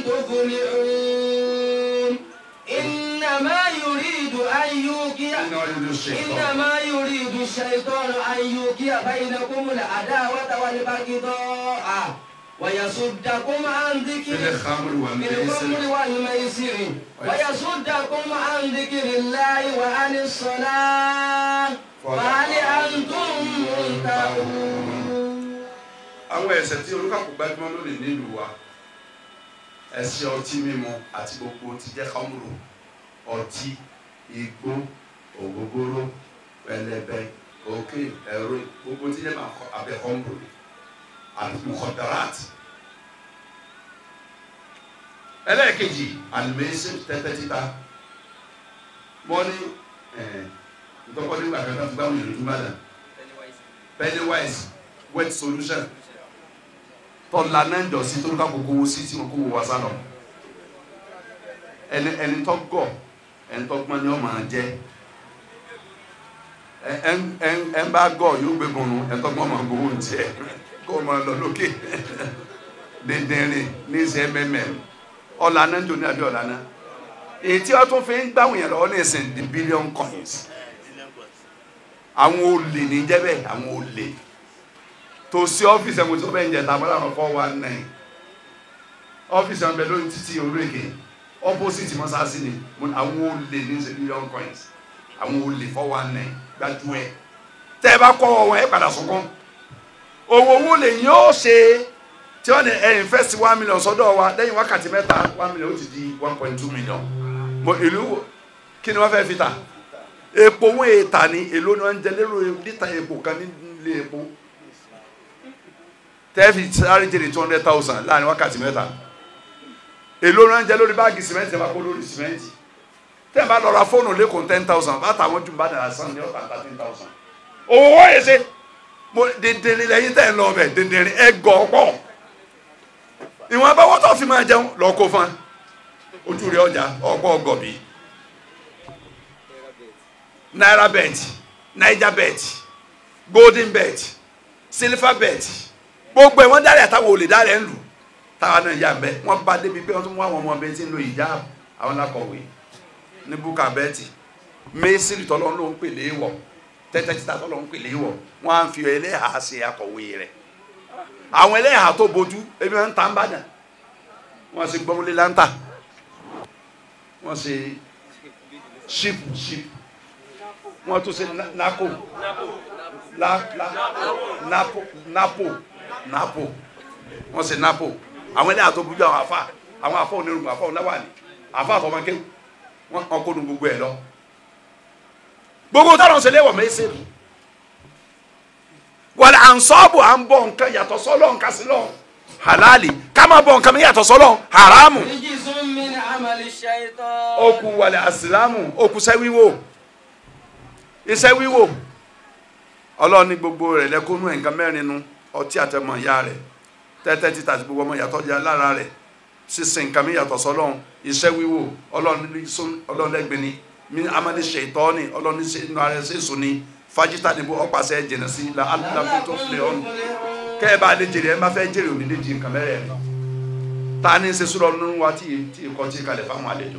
تفلحون إنما يريد أن يوقع iná yóò ṣe tọ́ إنما يريد الشيطان أن يوقع بينكم العداوة والبغضاء ويصدكم عن ذكر fẹ́lẹ́ xamuru wà mí بالخمر والميسر ويصدكم عن ذكر الله وعن الصلاة فهل أنتم منتهون àwọn ẹ̀ṣẹ̀ tí olùkàkú gbajúmọ̀ lónìí nílùú wa ẹ̀ṣẹ̀ ọtí mímu àti gbogbo ti jẹ́ xamuru ọtí igbó ògógóró pẹlẹbẹ òkè ẹ̀rọ gbogbo ti jẹ́ máa kọ abẹ xamuru àti mukọdarat ẹlẹ́ẹ̀kejì alimẹ́sẹ̀ tẹ́tẹ́ títa wọ́n ní ntọ́kọ́ nígbà kan náà gbáwọn ìlú túmọ̀dà pennywise wet solution tọ́la náà jọ sí tó ń ká gbogbo owó sí tí wọn kó wọ wá sálọ ẹni ẹni tó gọ̀ ẹni tó gbọ́n ni wọ́n máa jẹ́ ẹ ẹ ẹ ń bá gọ̀ yóò gbé gbọ̀nù ẹni tó gbọ́n máa gbowó ń tiẹ̀ kó o máa lọ lókè dèndénrín ní sẹ́ mẹ́mẹ́ ọ̀la náà ń jò ní àbí ọ̀la náà èyí tí wọ́n tún fi ń gbáwọn yẹn lọ́wọ́ ní ìsìn the billion coins àwọn olè ní jẹ́bẹ̀ àwọn olè tó sí ọ́fíìsì ẹ̀mú tó bẹ́ẹ̀ ń jẹ tàbí àwọn four one nine ọ́fíìsì ẹ̀mú bẹ́ẹ̀ lórí títí oríkè opposite mọ́sáàsì ni mo ní àwọn olè ní ṣe billion coins àwọn olè four one nine gbájú ẹ̀ tẹ́ ẹ bá kọ́ ọwọ́ ẹ padà sunkún owó owó lè yín ó ṣe tí wọ́n ní ẹ invest one million sọ́dọ̀ wa lẹ́yìn wákàtí mẹ́ta one million ó ti di one point two million mo ìlú kí ni wọ́n fẹ́ fi ta epo wọn èèta ni èlò ni wọ́n ń jẹ lérò lítà epo kan nílé epo tẹ́ẹ̀fì sáré jèrè two hundred thousand láàrin wákàtí mẹ́ta èlò ni wọ́n ń jẹ lórí báàgì sìmẹ́ntì ẹ̀ máa kó lórí sìmẹ́ntì tẹ́ẹ̀ bá lọ ra fóònù lẹ́kọ̀ọ́ ten thousand bá tàwọn jù bá dàrá sàn ní ọ̀tà thirteen thousand owó wọ́n yẹ ṣe mo dèndèrè lẹ́yìn tẹ́ ẹ̀ lọ bẹ̀ dèndèrè ẹ̀ gọ̀ pọ̀ ìwọ̀n abáwọ́ tó fi máa jẹun lọ kó fún ojú rẹ̀ ọjà ọgbọ́ ọgọ̀bí naira bet naija bet golden bet silver bet gbogbo ẹ̀ wọ́n dárí àtàwọn olè dárí ẹ̀ ń lù táwa náà yà bẹ́ wọ́n bá débi pé wọ́n tún wá àwọn ọmọ bẹ́ẹ̀ tí ń lo ìjà àwọn lakọ̀wé ní búkà bẹ́ẹ̀tì mẹ́sìlì tọ́lọ́ ló ń pè léèwọ̀ tẹ́tẹ́ títa tọ́lọ́ ń pè léèwọ̀ wọ́n á fi ẹlẹ́hàá ṣe akọ̀wé rẹ̀ àwọn ẹlẹ́hàá tó bójú ebi wọn ń ta ń bàdàn wọ́n ṣe gbọ́mọlé láńtà wọ́n ṣe ship ship wọ́n tún ṣe na- nako la la napo napo napo wọ́n ṣe napo àwọn ẹlẹ́hàá tó bójú àwọn afa àwọn afa onírúurú afa onáwàní afa àtọmọkéwù wọ́n kọ́ kó nu gbogbo ẹ̀ lọ gbogbo táwọn ṣe léwọ̀ mẹ́sẹ̀rì wàlẹ̀ à ń sọ́ọ̀bù à ń bọ̀ nǹkan yàtọ̀ sọ́lọ̀ nǹkan sí lọ halali ká máa bọ̀ nǹkan mi yàtọ̀ sọ́lọ̀ haramu رجس من عمل الشيطان okù wàlẹ̀ àsìlámù okù iṣẹ́ wíwò iṣẹ́ wíwò ọlọ́ọ̀ni gbogbo rẹ̀ lẹ́kọ́nú nǹkan mẹ́rin nu ọtí àtẹmọ̀ ìyá rẹ̀ tẹ́tẹ́ títà àti gbogbo ọmọ yàtọ̀ jẹ́ lára rẹ̀ sísìn nǹkan mi yàtọ̀ sọ́lọ̀ iṣẹ́ wíwò ọlọ́ọ̀lẹ́gbẹ̀ni mi amadi ṣètọ́ni ọlọ́ọ̀ni inú ara ẹ̀ sẹ́sùn ni fájítà níbo ọ̀pàṣẹ jìnnà sí la alábí tó filẹ̀ ọ̀nù kẹ́ ẹ bá lè jèrè ẹ má fẹ́ jèrè òní lè di nǹkan mẹ́rẹ̀ rẹ̀ ta ni ṣe sùrọ̀ nínú wa tí tí ìkọ́ tí kalẹ̀ fáwọn àlejò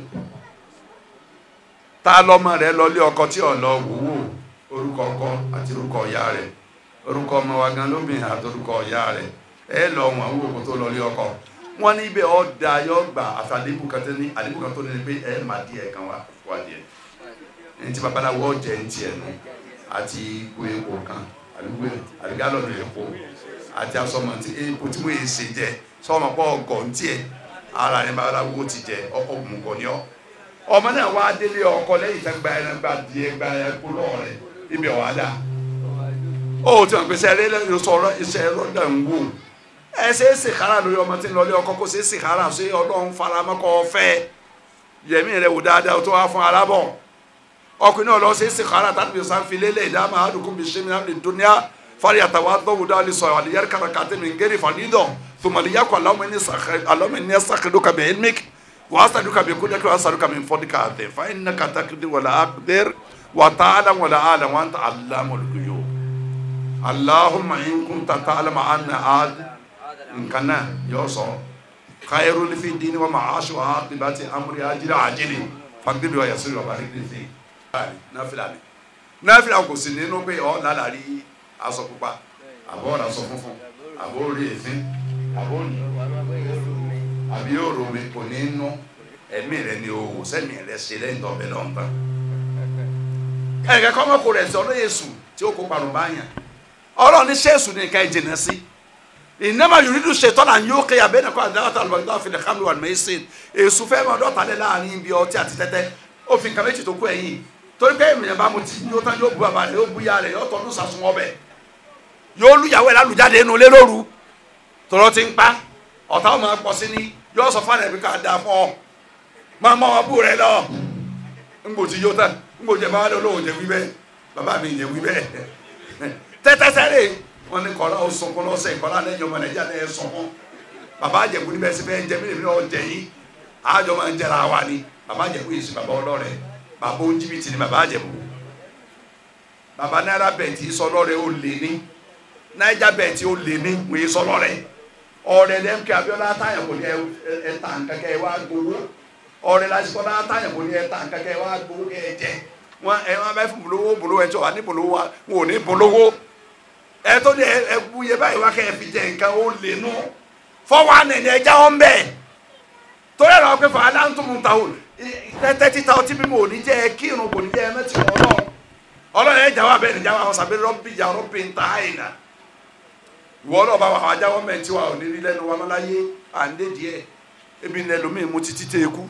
ta lọ́mọ rẹ lọlé ọkọ tí ò lọ wòwò orúkọ ọkọ àti orúkọ ìyá rẹ orúkọ ọmọ wa gan lóbìnrin àti orúkọ ìyá rẹ ẹ lọ wọn wò kó tó lọlé ọkọ wọn ní ibẹ̀ ọ̀dà yọ gbà àfi àdébù kan tó ní àdébù kan tó ní pé ẹ má díẹ̀ kan wá wá díẹ̀ ẹni tí babaláwo ọ̀jẹ̀ ń tiẹ̀ nù àti ìgò epo kan àdúgbò àdúgbò epo àti asọmọ tí epo tí mo yẹ ṣe jẹ sọmọ pọ ọgọ ntí ẹ ara ní babaláwo ti jẹ ọkọ òmùgọ ni ọ ọmọ náà wá délé ọkọ lẹ́yìn tó gba ẹran gba díẹ̀ gba ẹkú lọrẹ ibi ọwọ adá ó tí wọn pèsè ẹrẹ lẹ́yìn sọ̀rọ̀ iṣẹ́ ẹrọ dà ń wò ẹ ṣe é sèkára lórí ọmọ tí ń lọlé ọkọ kó ṣe é sèkára ṣe Ọlọ́run faramọkọ ọfẹ yẹmí rẹ wò dáadáa tó wá fún alábọ ọkùnrin náà lọ ṣe é sèkára tàbí sanfilélẹ ìdáàmú àdùkú bíi ṣẹmi náà lè dúnìá fari atawa dɔwu dali sɔ ali yɛrɛ kara kate min geri fani dɔn tumali yakɔ alama ni sakɛ alama ni sakɛdu ka bɛ elmik wa asadu ka bɛ kuda kɛ asadu ka bɛ fɔdi ka tɛ fa ina ka ta kiri wala akder wa taala wala ala wa anta alamul guyo allahumma in kunta ta'lamu anna ad nkana yɔsɔ khairu fi dini wa ma'ashi wa aqibati amri ajili ajili fagdibi wa yasiri wa bariki fi nafila ni nafila kò sí nínú pé ọ lálàrí aṣọ pupa àbọ̀ ọ̀rọ̀ aṣọ funfun àbọ̀ orí èéfín àbọ̀ òní àbí òrò mi kò ní nú ẹ̀mí rẹ ni o wò sẹ́mi rẹ ṣe lẹ́yìn tó ọbẹ̀ lọ́n tán. ẹ̀ka kọ́ ọmọkùnrin rẹ̀ sọ lóye sùn tí ó kó parun báyà ọlọ́run ní sẹ́ẹ̀sù ní nǹkan ìjìnà sí ìnáma yorùdú ṣètọ́nà yóò kéya bẹ́ẹ̀ nàkọ́ àdáwọ̀tà àlùbọ̀dá fìlẹ̀ hàmì wà mẹ́sìn èsù fẹ́ mọ́ dọ́ta lẹ́ láàrin ibi ọtí àti tẹ́tẹ́ ó fi nǹkan méjì tó kú ẹ̀yìn torí pé ènìyàn bá mu tí yóò tán yóò bu bàbá rẹ̀ yóò bu ya rẹ̀ yóò tọ́nu sàsùn ọbẹ̀ yóò lùyàwó ẹ̀ lálùjáde inú ilé lóru tọrọ ti ń pa ọ̀tá ọmọ pọ̀ sí ni yóò sọ fún ẹ̀mí ká da fún ọ máa mọ ọmọ bú rẹ lọ ńgbò tí yóò tán ńgbò jẹ bá wà lọ́wọ́ jẹ wí bẹ́ẹ̀ bàbá mi jẹ wí bẹ́ẹ̀ tẹ́tẹ́sẹ́rẹ́ wọn ní kọ́lá ó sunkún lọ́sẹ̀ kọ́lá lẹ́yìn ọmọ nàìjíríà lẹ́yìn sunkún bàbá àjẹkù níbẹ̀ sí bẹ́ẹ̀ ń jẹ mí lèmi náà jẹ yín àjọ máa ń jẹra wa ni bàbá àjẹkù yìí sí bàbá ọlọ́rẹ̀ bàbá oníjìbìtì ni bàbá àjẹkù bàbá náírà bẹ̀ntì sọlọ́rẹ̀ ó lè ní náírà bẹ̀ntì ó lè ní wọ́n yé sọlọ́rẹ̀ ọ̀rẹ́ lẹ́mkẹ́ abiola táyà kò ní ẹ ta nkankan ẹ wá gbowó ọ̀rẹ́ lásìkò náà táyà kò ní ẹ ta nkankan ẹ wá gbowó kẹ ẹ jẹ wọn ẹ wọn bẹ fún bolówó bolówó ẹ tí wà ní bolówó wa wọn ò ní bolówó ẹ tó ní ẹ bu yẹ báyìí wá kẹ ẹ fi jẹ nǹkan ó lè nú fọwọ́ ànẹ̀ni ẹ já wọn bẹ́ẹ̀ torí ẹ̀rọ pé fà á dá ń tún mu ta o tẹ́tẹ́ títa ọtí mímu ò ní jẹ́ ẹ kírun kò ní jẹ́ ẹ mẹ́tì wọn lọ ọlọ́run ẹ̀ jáwọ́ abẹ́rẹ́ jáwọ́ àwọn sàbẹ̀ rọ́bì jà rọ́bì ń ta àyìnà ìwọ náà bá wà àwọn ajáwọ́ mẹ́tì wa ò ní rí lẹ́nu wa mọ́láyé à ń dé díẹ̀ ebi ní ẹlòmíì mu títí tẹ́ ekú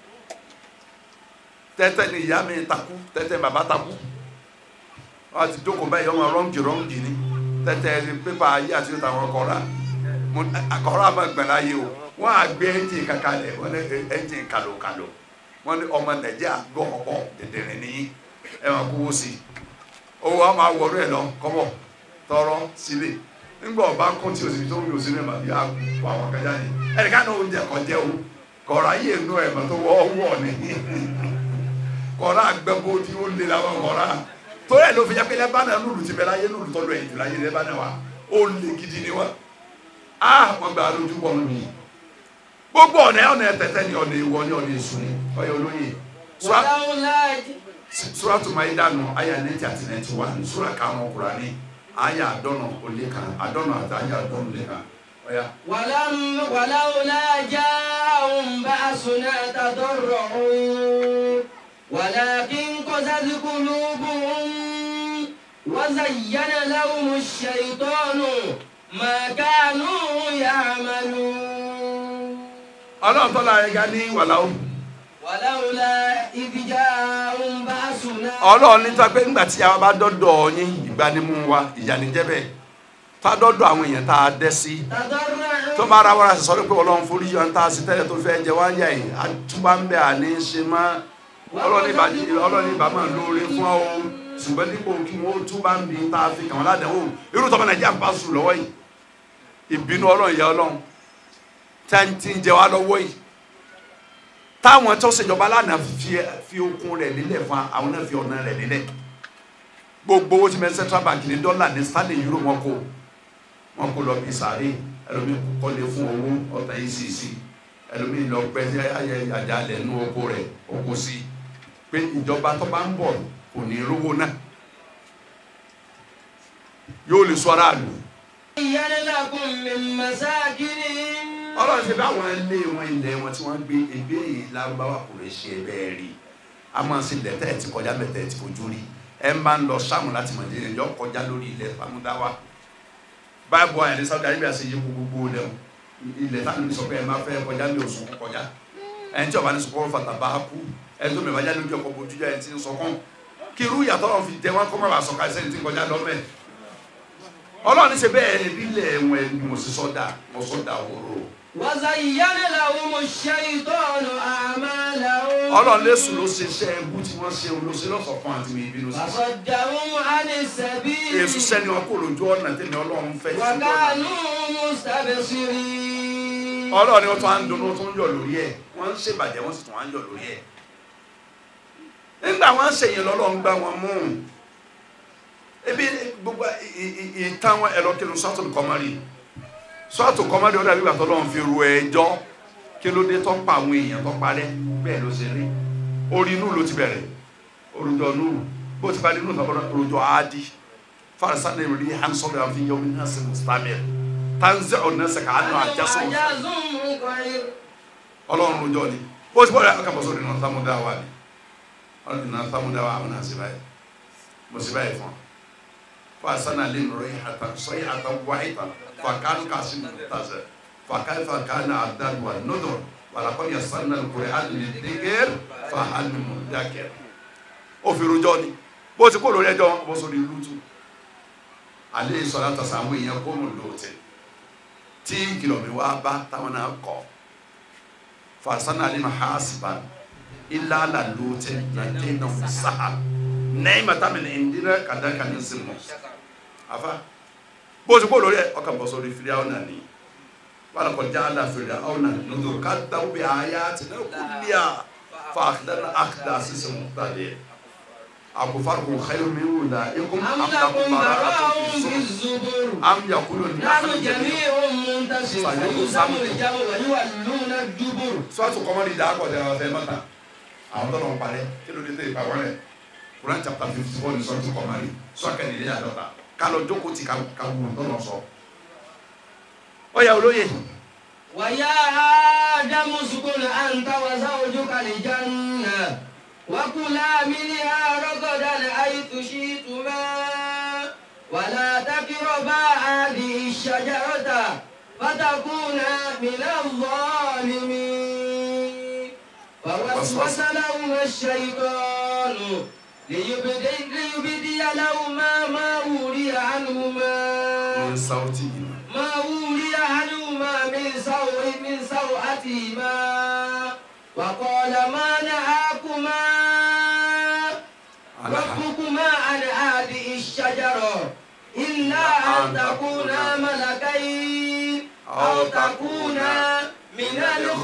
tẹ́tẹ́ ni ìyá mi takú tẹ́tẹ́ bàbá takú wọ́n ti jókòó báyìí ọmọ rọ́ǹgì rọ́ǹgì ni tẹ́tẹ́ pépà ayé àti yóò tàwọn kọ́ra akọ̀rọ̀ àmọ́ gbẹ̀lá yìí o wọ́n á gbé ẹ́ńjìn kankan lẹ̀ wọ́n ní ẹ́ńjìn kàlòkàlò wọ́n ní ọmọ nàìjíríà gbọ́ ọ̀pọ̀ dẹ̀dẹ̀rẹ̀ nìyí ẹ máa kówó sí i owó wa máa wọlé ẹ̀ lọ kọ́bọ̀ tọrọ sílẹ̀ nígbà ọba kún tí òsì tó ń yọ sílẹ̀ màá yá kó àwọn kan jáde ẹnìkan náà oúnjẹ kan jẹ́ o kọ̀ọ̀rọ̀ ayé inú ẹ̀ mọ̀ tó wọ́ wọ̀ ni kọ̀ọ̀rọ̀ àgbẹ̀bọ tí ó lé làwọn kọ̀ọ̀rọ̀ torí ẹ̀ ló fi jẹ́ pé lẹ́bàánà lùlù ti bẹ̀ láyé lùlù tọ́lú ẹ̀yìn jù láyé lẹ́bàánà wa ó lé gidi ni wọ́n ah wọn gba lójú bọ nù yìí gbogbo ọ̀nà ọ̀nà ẹ̀tẹ̀tẹ̀ ni ọ̀nà ìwọ ni ọ̀nà èṣù ni ọ̀yà olóyè sura tó máa yí dànù àyà nẹ́tì àti nẹ́tì wà ní sura karùn-ún Kùránì àyà àdọ́nà olè kan àdọ́nà àti àyà àdọ́nà olè kan ọ̀yà. ولولا جاءهم بأسنا تضرعوا ولكن قست قلوبهم وزين لهم الشيطان ما كانوا يعملون ọlọ́run tó la ẹ̀ka ní wàláwó. ولولا إذ جاءهم بأسنا ọlọ́run ní tó pé ńgbà tí a bá dọ́dọ̀ yín ìgbanimú wa ìyànníjẹ́ bẹ́ẹ̀ tá a dọ́dọ̀ àwọn èèyàn tá a dẹ́ sí تضرعوا tó máa ra wàrà sọ pé ọlọ́run forí yọ tá a sì tẹ́lẹ̀ tó fẹ́ jẹ wá yà yìí àtúbà ń bẹ àní ṣe má ọlọ́run ìbá ọlọ́run ìbá máa lóore fún ọ ṣùgbọ́n dípò kí wọ́n túbà ń bí tá a fi kàn wọ́n ládàáwò irú tọ́mọ nàìjíríà ń bá sùn lọ́wọ́ yìí ìbínú ọlọ́run ìyá ọlọ́run tá a ti ń jẹ wá lọ́wọ́ yìí táwọn tó ṣèjọba lánàá fi fi okun rẹ̀ lílẹ̀ fún àwọn náà fi ọ̀nà rẹ̀ lílẹ̀ gbogbo owó tí mẹ central bank ní dọ́là ní stanley euro wọn kó wọn kó lọ bí sàárè ẹlòmíì kọ́lé fún owó ọ̀tá yìí sì sí ẹlòmíì lọ pẹ́ sí ayẹ àjálẹ̀ nú oko rẹ̀ oko sí pé ìjọba tó bá ń bọ̀ kò ní rówó náà yóò lè sọ aráàlú زين لكم من مساكنهم ọlọ́run ṣe báwọn ilé wọn ilẹ̀ wọn tí wọ́n gbé ebí èyí lárúbáwá kò lè ṣe bẹ́ẹ̀ rí a máa ń ṣe ilẹ̀ tẹ́ ẹ̀ ti kọjá bẹ́ẹ̀ tẹ́ ẹ̀ ti fojú rí ẹ máa ń lọ sáàmù láti mọ̀ nílẹ̀ yọ kọjá lórí ilẹ̀ famudáwá báàbò àyàn ní Saudi Arabia ṣe yí gbogbo lẹ̀ ilẹ̀ táwọn ní sọ pé ẹ máa fẹ́ kọjá ní oṣù kọjá ẹni tí ọba ní sọkọ́ fata bá kú ẹni tó mẹ́fà jáde lójú ọkọ̀ bójú jáde ti ń sọkọ́ kí irú ìyàtọ̀ ọ̀rọ̀ fi tẹ wọn kọ́ mọ́ àṣọ kàṣẹ́ ní ti kọjá lọ́mẹ́ ọlọ́run ṣe bẹ́ẹ̀ ìbílẹ̀ wọn ẹni mo sì sọ́dà mo sọ́dà wòrò وزين لهم الشيطان أعمالهم ọlọ́run lẹ́sù ló ṣe iṣẹ́ ẹbú tí wọ́n ṣe ló ṣe lọ́sọ̀ fún àti ìbínú sí. وصدهم عن السبيل èsù sẹ́ni wọn kò lójú ọ̀nà tẹ̀lé ọlọ́run fẹ́ sí ọ̀nà. وكانوا مستبصرين ọlọ́run ni wọ́n tún á ń dunnú tó ń yọ̀ lórí ẹ̀ wọ́n ń ṣèbàjẹ́ wọ́n sì tún á ń yọ̀ lórí ẹ̀. nígbà wọ́n ń ṣèyìn lọ́lọ́run gbá wọn mú ebi gbogbo ì- ì- ìtàn wọn ẹ̀rọ kí ló sọ́ọ̀tù kọ́mọ́rì sọ́ọ̀tù kọ́mọ́rì ọ̀dà bí gbàtọ́ lọ́run fi ru ẹjọ́ kí ló dé tó pa àwọn èèyàn tó parẹ́ bẹ́ẹ̀ ló ṣe rí orí inú ló ti bẹ̀rẹ̀ orújọ inú bó ti parí inú tó bọ́dọ̀ orújọ áádì farasana ìròyìn yìí hàn sọ́dọ̀ àfi yọ̀ọ́ ní nàṣẹ mustamir tanzẹ̀ ọ̀nàṣẹ kàánú àjẹsọ̀ أعجاز مقعر ọlọ́run rojọ́ ni bó ti bọ́dọ̀ akàbọ̀ sórí náà sámúdá wa ni ọlọ́run náà sámúdá wa àwọn náà sì báyìí mo sì báyìí fún ọ farasana lè nọrọ yìí àtà sọyìn àtà wáyé tà fàkánú kàṣí tàṣẹ fàkánú fàkánú àdàlùwà nọdọ wàlàkọ́ yẹ sanna lùkùrẹ́ àdùnnì dégér fàhálù mọ̀dákẹ́ òfin rojọ́ ni bó ti kó lórí ẹjọ́ bó sórí lùtù alẹ́ sọ̀rọ̀ àtàṣà àwọn èèyàn kó mọ̀ lóòótẹ́ tí kìlọ̀ mi wá bá táwọn náà kọ́ fasana alima hasiban illa la lute na tena saha neema tamin indira kadaka ni simo afa bó ti kó lórí ẹ ọkàn bọ sórí fìlíàwọnà ni wàlá kọjá àlà fìlíàwọnà nùdó kàdáwó bí àyà ti náà kúlíà fàkìdáná àkìdá sísè mùtàdé àkùfàrùkù xeyìrì mi wùdà ikú أم amúdàkùn لكم bàrà براء àtúntò في sọ الزبر am yakulu نحن جميع منتصر فيهزم الجمع ويولون الدبر sọ́ọ̀tù kọ́mọ́dé dà kọ́ tẹ̀lé ọ̀fẹ́ mọ́ta àwọn tó lọ́n parẹ́ kí ló dé tẹ̀ ìpa wọlé Quran chapter fifty four ní sọ́ọ̀tù kọ́mọ́dé sọ́ọ̀kẹ́ nílé àdọ́ta kálọ̀ jókòó ti ká ká wù tó lọ sọ. ó yà olóye ويا آدم اسكن أنت وزوجك الجنة وكلا منها رغدا حيث شئتما ولا تقربا هذه الشجرة فتكونا من الظالمين فوسوس لهما الشيطان ليبدي, ليبدي لهما ما وري عنهما ní sáwùtì yìí ما ولي عنهما من سوء من سوءتهما وقال ما نهاكما ربكما عن هذه الشجرة إلا أن تكونا ملكين أو تكونا من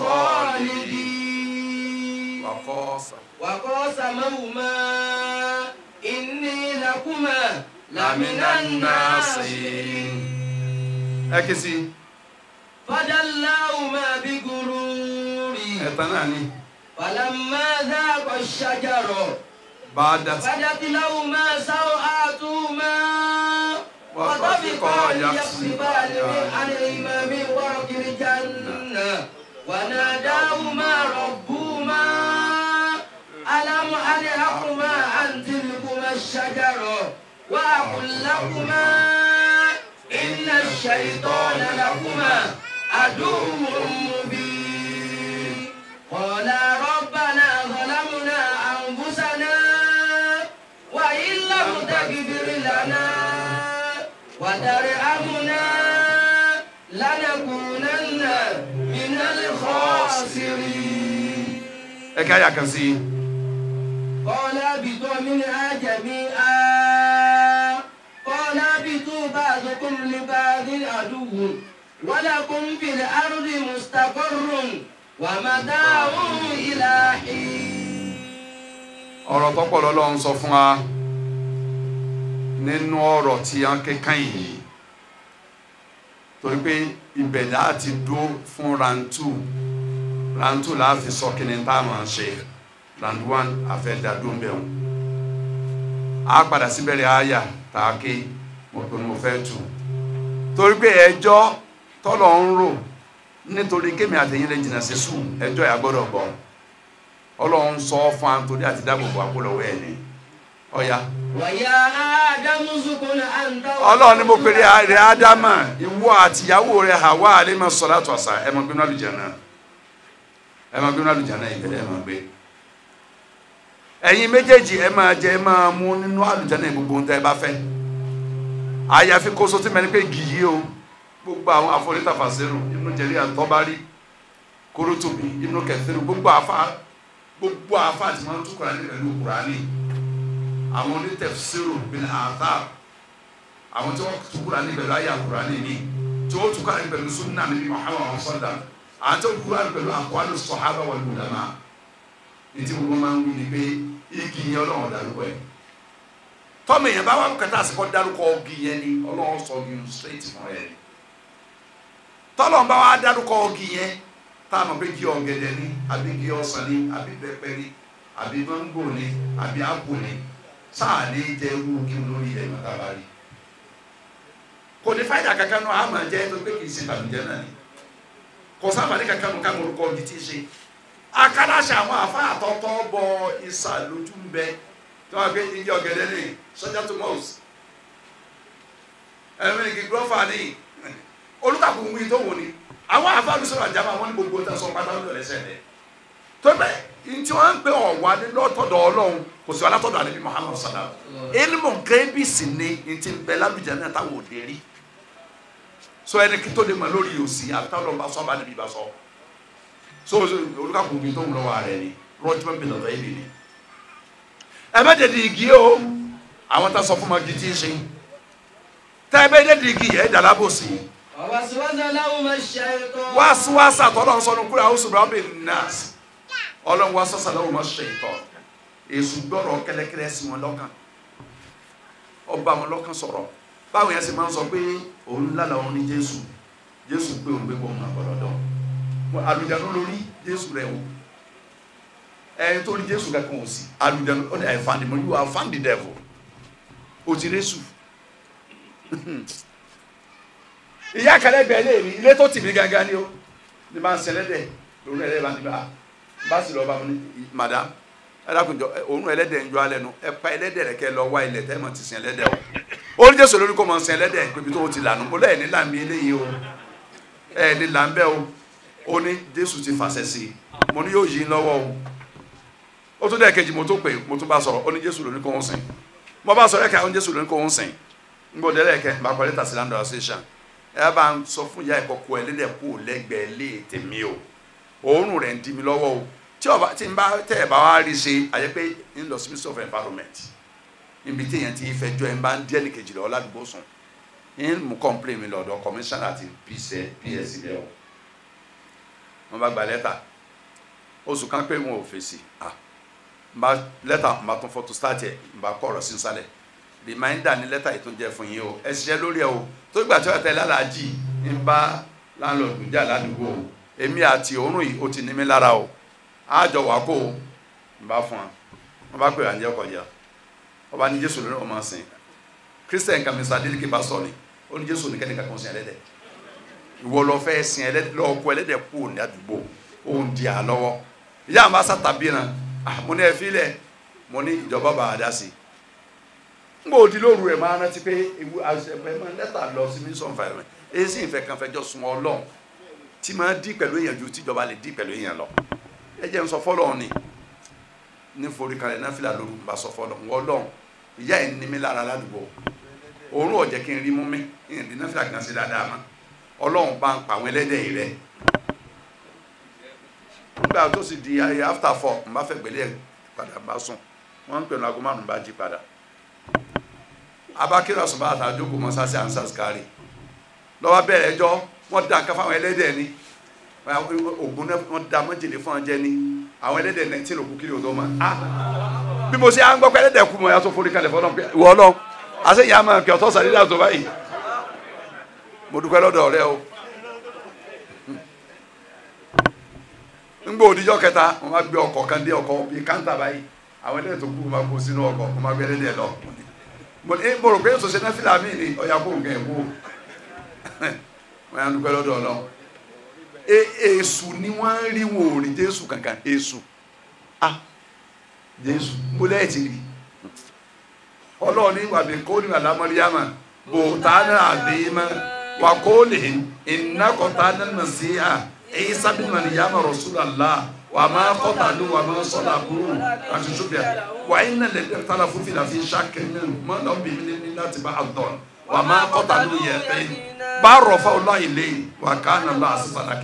الخالدين wàkọ́ọ̀sà وقاسمهما إني لكما لمن lamina الناصحين nasi. ẹ kí si فدلاهما بغرور ẹ̀tàn náà ni فلما ذاق الشجر bàdà بدت لهما سوآتهما وطفقا يخصفان من عليهما من ورق الجنة وناداهما ربهما ألم أنهكما عن تلكما الشجرة وأقل لكما إن الشيطان لكما عدو مبين قالا ربنا ظلمنا أنفسنا وإن لم تغفر لنا وترحمنا لنكونن من الخاسرين ẹ ká yà kan sí i قال اهبطوا منها جميعا قال اهبطوا بعضكم لبعض عدو ولكم في الأرض مستقر ومتاع إلى حين ọ̀rọ̀ tó pọ̀ lọ́lọ́run sọ fún wa nínú ọ̀rọ̀ tí a ń kékan yìí torí pé ibẹ̀ láti dúró fún rantu rantu láàfin sọ kí ni tá a máa ṣe rantu one àfẹ́dàdún bẹ̀ wọn a padà síbẹ̀rẹ̀ àyà tá a ké mo pinnu mo fẹ́ tù torí pé ẹjọ́ tọ́lọ̀ ń rò nítorí kémi àtẹ̀yìn lè jìnnà sí sùn ẹjọ́ yà gbọ́dọ̀ gbọ́ ọlọ́run sọ fún wa nítorí àti dáàbòbò àpolówó ẹ̀ ní ọ̀ya ويا آدم اسكن أنت ọlọ́run ní mo pèrè rẹ̀ ádámà ìwọ àtìyàwó rẹ̀ Hawa alayhi salatu wasa ẹ̀ máa gbé nínú àlùjánnà ẹ̀ máa gbé nínú àlùjánnà ìbẹ̀rẹ̀ ẹ̀ máa gbé ẹ̀yin méjèèjì ẹ̀ máa jẹ ẹ̀ máa mú nínú àlùjánnà gbogbo ohun tẹ́ ẹ bá fẹ́ àyàfi kóso tí mẹ́rin pé gìyí o gbogbo àwọn afọlítàfàṣẹ́rù Ibn Jarir at-Tabari Qurtubi Ibn Kathir gbogbo àfa gbogbo àfa àti máa ń tú kurani pẹ̀lú kurani àwọn onítẹ̀fsírò bin athar àwọn tí wọ́n tú kurani pẹ̀lú ayé kurani ni tí wọ́n tú kurani pẹ̀lú sunna níbi muhammad sallam àwọn tí wọ́n tú kurani pẹ̀lú àkọ́lù sọ̀hábà wal ulama ní tí gbogbo máa ń wí ni pé igi yẹn ọlọ́run dárúkọ yẹn tọ́mọ èèyàn bá wà kẹta àsìkò dárúkọ igi yẹn ni ọlọ́run sọ igi yẹn straight fún ẹ ni tọ́lọ̀ bá wà dárúkọ igi yẹn táwọn pé igi ọ̀gẹ̀dẹ̀ ni àbí igi ọsàn ni àbí bẹ́pẹ ni àbí máńgò ni àbí ápù ni sáà ní jẹ́ irú kí n lórí ẹ̀ máa dábàá rí kò ní fáyidà kankan náà àmà jẹ́ tó pé kì í ṣe tàbíjẹ́ náà ni kò sábàní kankan nù ká mọ̀ orúkọ igi tí ì ṣe akadàṣe àwọn àfa àtọ́tọ́ bọ ìsà lójú ń bẹ tí wọ́n gbé igi ọ̀gẹ̀dẹ̀ ní sọ́jà tó mọ́ọ̀s ẹ̀mí igi gírọ́fà ní olùkàkùn wí tó wò ní àwọn àfa àlùsọ̀rọ̀ àjàmọ́ àwọn ní gbogbo tó sọ pátá ló lẹ́sẹ̀ rẹ̀ tó bẹ́ẹ̀ ntí wọ́n ń pè ọ̀wá ní lọ́tọ̀dọ̀ ọlọ́run kò sí alátọ̀dọ̀ àlebi Muhammad sallam ilmu gẹ́bí sì ni ntí bẹ́ẹ̀ lábìjà náà táwọn ò dé rí so ẹni kí tó lè mọ lórí òsì àtàwọn bá sọ bá níbi bá sọ so olùkàkùn wí tó ń lọ́wọ́ rẹ̀ ni rọ́júmọ́ bí lọ́dọ̀ yìí ni ẹ bá dẹ̀dẹ̀ igi o àwọn tá a sọ fún ma gidi ṣe tẹ́ ẹ bá dẹ̀dẹ̀ igi yẹ ẹ dàlá bò sí i ووسوس لهما الشيطان wáṣíwáṣà tọ́lọ́ sọnù kúrò àwọn sùgbọ́n àwọn bẹ̀rẹ̀ nọ́ọ̀sì ọlọ́run wá sọ́sà lọ́wọ́ máa ṣe ìtọ́ èṣù gbọ́rọ̀ kẹ́lẹ́kẹ́lẹ́ sí wọn lọ́kàn ọba wọn lọ́kàn sọ̀rọ̀ báwo yẹn sì máa ń sọ pé òun lálẹ́ òun ní jésù jésù pé òun gbé bọ́ òun àgbọ̀dọ̀ dán àlùjáde lórí jésù rẹ̀ wò ẹni tó ní jésù kankan ò sí àlùjáde ó ní I found him you have found the devil o ti rẹ́sù ìyá kẹlẹ bẹ lé mi ilé tó tì mí gangan ni o ní bá ń sẹlẹ dẹ lórí ẹlẹ bá ń dìbà bá sì lọ bá mi ní madam ẹlẹkùnjọ òun ẹlẹ́dẹ̀ ń jọ alẹ́ nu ẹ pa ẹlẹ́dẹ̀ rẹ kẹ lọ wá ilẹ̀ tẹ ẹ mọ ti sin ẹlẹ́dẹ̀ o ó ní jésù lórí kó mọ sin ẹlẹ́dẹ̀ pébi tó o ti lànà mo lẹ ní làmì eléyìí o ẹ ní làǹbẹ o ó ní jésù ti fàṣẹ sí i mo ní yóò yí lọ́wọ́ o ó tún dẹ kejì mo tó pè mo tún bá sọ̀rọ̀ ó ní jésù lórí kó ń sìn mo bá sọ̀rọ̀ ẹkẹ àwọn jésù lórí kó ń sìn ń gbọ́dọ̀ ẹlẹkẹ bá kọ lẹ́tà sí land association ẹ bá ń sọ fún ìyá ìkọkọ ẹlẹ́dẹ̀ kú lẹ́gbẹ̀ẹ́ lé tèmi o òórùn rẹ̀ ń di mi lọ́wọ́ o tí ọba tí n bá tẹ ẹ bá wá rí ṣe àyẹ pé ń lọ sí ministry of environment níbi tí èèyàn ti fẹ́ jọ ẹ bá ń díẹ̀ ní kejì lọ́wọ́ ládùúgbò sùn ń mú complain mi lọ́dọ̀ commissioner àti ps ps bẹ́ẹ̀ o wọ́n bá gba lẹ́tà oṣù kan pé wọn ò fèsì ah n bá lẹ́tà n bá tún fọ́tò start ẹ̀ n bá kọ́ ọ̀rọ̀ sí nsàlẹ̀ reminder ni lẹ́tà yìí tó jẹ́ fún yín o ẹ ṣiṣẹ́ lórí ẹ o tó gbà tí wọ́n tẹ lálàájì ń bá láńlọ́ọ̀dù jà ládùúgbò o èmi àti òórùn yìí ó ti ní mi lára o àjọ wà kó o ń bá fún wa wọ́n bá pè à ń jẹ́ kọjá wọ́n bá ní jésù lórí ọmọ sìn christian kan mr adeleke bá sọ ni ó ní jésù nìkan nìkan kan sìn ẹlẹ́dẹ̀ ìwọ lọ fẹ́ sìn ẹlẹ́dẹ̀ lọ́ọ́ kó ẹlẹ́dẹ̀ kú ní àdúgbò ó ń di àlọ́wọ́ ìyá àwọn bá sàtàbí náà mo ní ẹ fi lẹ̀ mo ní ìjọba bá a dá sí i ngbọ odi lóru ẹ máa rántí pé ewu àṣẹfẹ máa lẹ́tà lọ sí ministry of environment èyí sì ń fẹ́ kan fẹjọ́ sun Ọlọ́run tí máa dí pẹ̀lú èèyàn ju tíjọba lè dí pẹ̀lú èèyàn lọ ẹ jẹ́ n sọ fọ́lọ́run ni ní forí kalẹ̀ náà fìlà lóru bá sọ fọ́lọ́run wọ́n Ọlọ́run ìyá ẹ̀ ní mi lára ládùúgbò òórùn ọ̀jẹ̀ kí n rí mú mi ìyẹn náà fìlà kan sí dáadáa mọ́ Ọlọ́run bá ń pa àwọn ẹlẹ́dẹ̀ yìí rẹ̀ nígbà tó sì di ayé after four n bá fẹ́ gbélé ẹ̀ padà bá sùn wọ́n ń pè ní aago márùn-ún bá jí padà abakira sọba àtàjókòó mọ́sáàsì ansas kárì lọ́wọ́ bẹ̀rẹ̀ ẹjọ́ wọ́n da nǹkan fáwọn ẹlẹ́dẹ̀ ni ògùn náà wọ́n da mọ́jèlé fún ọjẹ́ ni àwọn ẹlẹ́dẹ̀ náà tí lòkù kiri òdó ma ah bí mo ṣe à ń gbọ́ pé ẹlẹ́dẹ̀ kú mọ́ ya tó forí kalẹ̀ fọ́nà pé wọ́n lọ àṣẹ ìyá máa kí ọtọ́ sàdédà tó báyìí mo dúpẹ́ lọ́dọ̀ rẹ o ńgbọ́ òdìjọ́ kẹta wọ́n máa gbé ọkọ̀ kan dé ọkọ̀ bíi káńtà báyìí àwọn ẹlẹ́dẹ̀ tó kú máa kó sínú ọkọ̀ wọ́n máa gbé ẹlẹ́dẹ̀ lọ mo ní mo rò pé èso ṣe náà fìlà mí ni ọ̀yà kó nǹkan ẹ̀ kú wọ́n yà ń dúpẹ́ lọ́dọ̀ ọ̀nà èṣù ni wọ́n ń rí wọn ò rí jésù kankan èṣù ah jésù mo lẹ́yìn ti rí ọlọ́run ní wàbí kó ní wàlá mọ́ríyàmà bòtánà àbímá wà kó lè iná kọ́tánà màsíà èyí sábìnrin mọ́ríyàmà rasulallah wà má kọ́tàlú wà má sọ́lá kúrò àti ṣùgbọ́n wà iná lè tala fún fìlà fi ṣàkẹ́ mi mọ́ náà bí mi ní láti bá àdán wà má kọ́tàlú yẹ pé bá rọ̀ fáwọn láyé lé wà ká nà lọ àṣìṣàdá kí wọn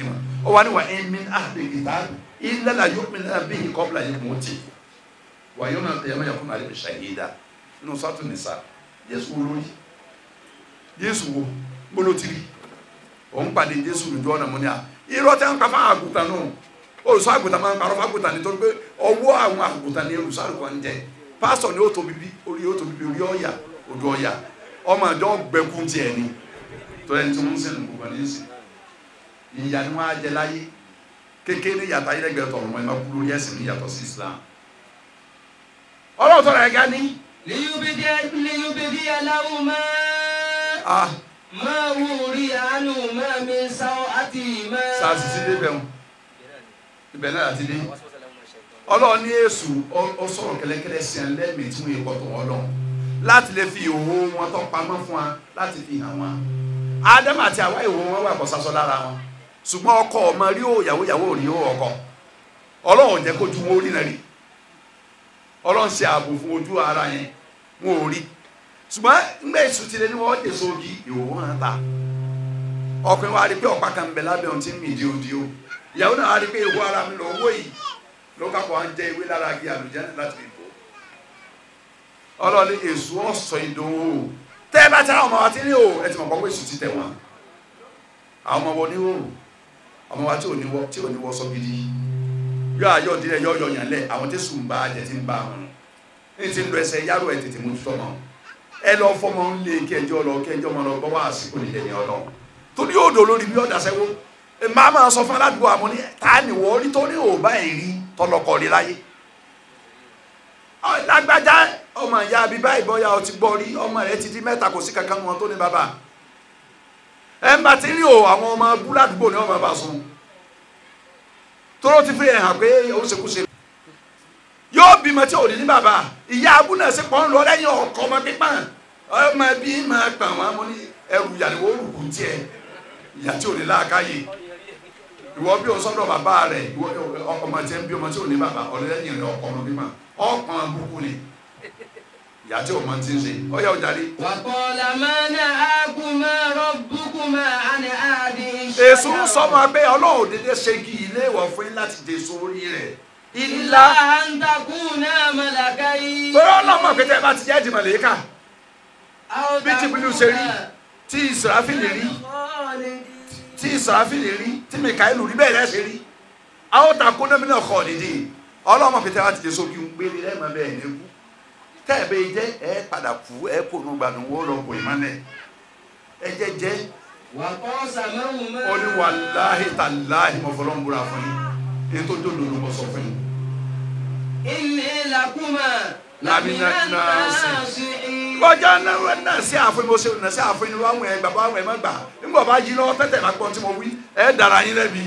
ó wà ní wà ẹ̀mí àbẹ̀kìtà ìlànà yóò mi náà bí ìkọ́bìlà yìí mú ti wà yóò náà tẹ̀yẹ́ mẹ́yà fún àlẹ́ ṣàyídà nínú sọ́tù nìsa Jésù wo lórí Jésù wo gbólótìrì òun pàdé Jésù lójú ọ̀nà mọ́ ní à irọ́ tẹ́ ń pa fún àgùntàn náà olùsọ àgùntàn máa ń parọ́ fún àgùntàn nítorí pé ọwọ́ àwọn àgùntàn ní olùsọ àgùntàn ń jẹ pásítọ̀ ni ó tóbi bí orí ó tóbi bí orí ọ̀yà odò ọ̀yà ọmọ àjọ gbẹkún tiẹ̀ ni tó ẹni tí wọ́n ń sẹ́nu gbogbo ní ìsìn ìyá ni wọ́n á jẹ láyé kékeré yàtọ̀ ayélujára tọ̀rọ̀ mọ́ ẹ máa kú lórí ẹ̀sìn ní yàtọ̀ sí Islam ọlọ́run tọ́ra ẹ̀gá ní ليبدي ليبدي لهما ah ما وري عنهما من سوءتهما sàásì sí débẹ̀ wọn ibẹ̀ náà àti dé ọlọ́run ní èṣù ọ sọ̀rọ̀ kẹlẹ́kẹlẹ́ sí ẹ lẹ́mìí tí wọ́n yẹ kọ́tọ̀ wọn lọ láti lè fi ìhòòhò wọn tó pamọ́ fún wa láti fi hàn wọn ádámù àti àwa ìhòòhò wọn wà kọ́ sásọ lára wọn ṣùgbọ́n ọkọ ọmọ rí ó yàwó yàwó rí ó ọkọ ọlọ́run jẹ́ kójú wọn ó rí náà rí ọlọ́run ṣe ààbò fún ojú ara yẹn wọn ò rí ṣùgbọ́n nígbà èṣù ti lé ní wọ́n dé sóògì ìhòòhò hàn ta ọkùnrin wa rí pé ọ̀pá kan ń bẹ lábẹ́ ohun tí ń mì díodío ìyàwó náà wá rí pé ìwọ ara mi lọ owó yìí ló kápọ̀ à ń jẹ ìwé lára agi àlùjẹ́ láti fi bò ọlọ́ọ̀ni èṣù ọ̀sọ̀ ìdòwò tẹ́ ẹ bá tẹ́ àwọn ọmọ wa ti ní o ẹ ti mọ̀ pọ́ pé èṣù ti tẹ̀ wọ́n àwọn ọmọ wọn ní o ọmọ wa tí ò ní wọ tí ò ní wọ sọ gidi yọ ayọ̀ ìdílé yọ yọ yàn lẹ̀ àwọn tí sùn bá jẹ ti ń bá wọn ní ti ń lọ ẹsẹ̀ yàrá ẹ̀ tètè mú tutọ́ mọ́ ẹ lọ fọmọ ń lé kẹjọ lọ kẹjọ mọ lọ gbọ́ wá àsìkò nílẹ̀ ní ọlọ́ torí yóò dò lórí bí ọ̀dà sẹ́wọ́ màá máa sọ fún aládùúgbò àmọ́ ní ta ni wọ́n rí tó ní òbá ẹ̀ rí tọlọkọ rí láyé lágbájá ọmọ ìyá àbí báyìí bọ́yá ọtí gbọ́ rí ọmọ rẹ ti di mẹ́ta kò sí kankan wọn tó ní bàbá ẹ ń bá ti rí o àwọn ọmọ búládùúgbò ni wọ́n máa bá sùn tóró ti fi hàn pé ó ṣekúṣe yóò bímọ tí ò ní ní bàbá ìyá abúlé ṣe pọ́n lọ lẹ́yìn ọkọ ọmọ pípọ́n ọmọ bí máa gbà wọn mo ní ẹrù ìyàwó rùkù tiẹ̀ ìyá tí ò ní láàkáyè ìwọ bí o sọ́dọ̀ bàbá rẹ ìwọ ọmọ tí ń bí ọmọ tí ò ní bàbá ọlẹ́yìn rẹ ọkọ ọmọ pípọ́n ọkàn burúkú ni ìyá tí o máa ti ń ṣe ọyá ọjà rí. وقال ما نهاكما ربكما عن هذه èso ń sọ الشجرة ma pé ọlọ́run dédé ṣe kí ilé ìwọ̀ fún yín láti dé sórí rẹ̀ إلا ilá أن تكونا ملكين torí ọlọ́mọ pé tẹ́ bá ti jẹ́ ìdìmọ̀lẹ́kà أو bí Jibrilu ṣe rí tí Israfili rí خالدين tí Israfili rí tí Mikaelu rí bẹ́ẹ̀ lẹ́sẹ̀ rí àwọn takò náà mi náà kọ́ ọ̀dìdì ọlọ́mọ pé tẹ́ bá ti dé sókè ń gbélé lẹ́ẹ̀mọ́ bẹ́ẹ̀ ní kú tẹ́ ẹ bẹ́ẹ̀ jẹ́ ẹ padà kú ẹ kò nù gbàdùn wó lọ kò ìmọ̀lẹ̀ ẹ jẹ́ jẹ́ وقاسمهما ó ní wàláhì tàláhì mọ̀fọ́lọ́ ń búra fún yín èyí tó dòdò ló mọ̀ sọ fún yín. إني لكما لمن لمن الناصحين. الناصحين kọjá náà náà sí àfin mo ṣe náà sí àfin ni wọn ẹ bàbá àwọn ẹ má gbà nígbà bá yí lọ tẹ́tẹ̀ bá gbọ́n tí mo wí ẹ dára yín lẹ́bi.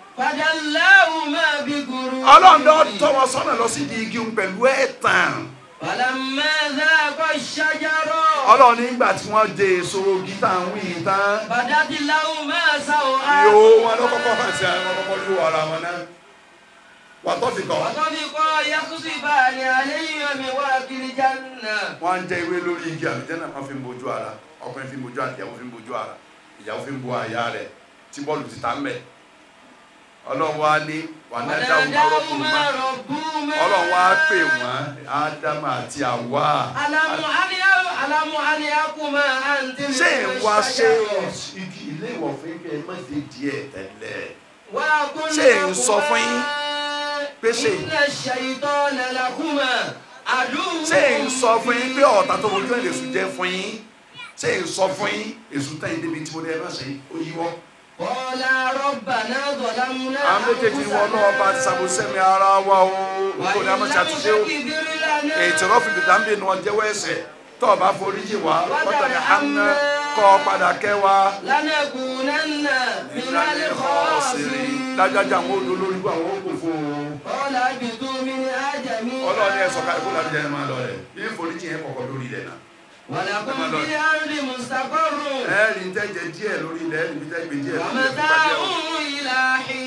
فدلاهما بغرور ọlọ́run lọ tọ́ wọn sọ́nà lọ sí di igi ń pẹ̀lú ẹ̀tàn. فلما ذاق الشجرة ọlọ́run nígbà tí wọ́n dé èso gítà ń wí tán بدت لهما ìhò سوآتهما wọn ló kọ́kọ́ hàn sí àwọn kọ́kọ́ ló ara wọn náà. wà á tọ́ fi kọ́ وطفقا يخصفان عليهما من ورق الجنة wọ́n á ń jẹ ewé lórí igi àlùjànnà kan fi ń bojú ara ọkùnrin fi ń bojú ara ìyàwó fi ń bojú ara ìyàwó fi ń bo àyà rẹ̀ tí bọ́ọ̀lù ti ta ń bẹ̀. ọlọ́run wá ní wà náà dáhùn ọlọ́kùnrin وناداهما máa ربهما ọlọ́run wá pè wọ́n ádámù àti àwa ألم أن ألم أن يكما أن تلك ṣé ń wá ṣe الشجرة igi ilé ìwọ̀fin kẹ́ ẹ má dé díẹ̀ tẹ́lẹ̀ وقل ṣé ń sọ fún yín pé ṣé إن الشيطان لكما عدو ṣé ń sọ fún yín pé ọ̀tá tó fojú ẹ̀ lè sùn jẹ́ fún yín ṣé ń sọ fún yín èsù tẹ̀yìn débi tí mo ní ẹ má ṣe ó yíwọ́ قال ربنا ظلمنا àwọn méjèèjì wọn náà bá ti ṣàbòsẹ́mi ara wa o kò ní a máa ṣàtúnṣe o ètò rọ́fìlì dáńbì ni wọ́n jẹ́wọ́ ẹ̀ṣẹ̀ tó o bá forí jì wá wọ́n tẹ̀lé hànà kọ́ ọ padà kẹ́ wa لنكونن من الخاسرين dájájá àwọn odò lórí àwọn òkú fún un قال اهبطوا منها جميعا ọlọ́ọ̀ni ẹ̀sọ́ ká ẹ̀kọ́ láti jẹ́ ẹ̀ máa lọ rẹ̀ bí forí jì yẹn kọ̀kọ́ lórí ilẹ̀ náà ولكم في الأرض مستقر ẹ̀ẹ́rì ń tẹ́jẹ díẹ̀ lórí ilẹ̀ ẹ̀ẹ́rì ń tẹ́jẹ díẹ̀ lórí ilẹ̀ ومتاع tó bá jẹ́ إلى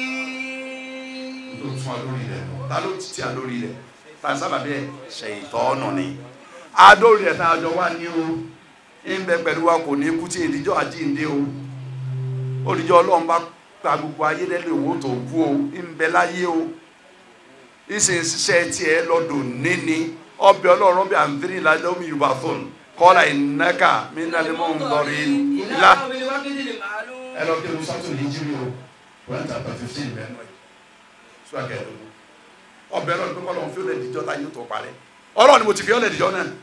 tó حين tún wa lórí ilẹ̀ ta ló ti tí a lórí ilẹ̀ ta sábà bẹ́ẹ̀ ṣèyítọ́nù ni adórí ẹ̀ tá a jọ wá ní o ń bẹ pẹ̀lú wa kò ní kú tí ìdíjọ́ àjíǹde o olùjọ́ ọlọ́run bá gba gbogbo ayé lẹ́lẹ́ owó tó kú o ń bẹ láyé o ìsìn ṣiṣẹ́ tiẹ̀ lọ́dọ̀ níní ọbẹ̀ ọlọ́run bí àǹtírí lálẹ́mú yorùbá tó ń kọ́ra ìnáka mí nálẹ́ mọ́ ń lọrí إلى la. يوم الوقت المعلوم ẹ lọ kí ló sọ́tò ní jírí o one chapter fifteen bẹ́ẹ̀ náà sọ akẹ́dọ̀gbọ́ ọbẹ̀ ọlọ́run pé kọ́lọ́run fi ó lè dìjọ́ tá yóò tó parẹ́ ọlọ́run ni mo ti fi ó lè dìjọ́ náà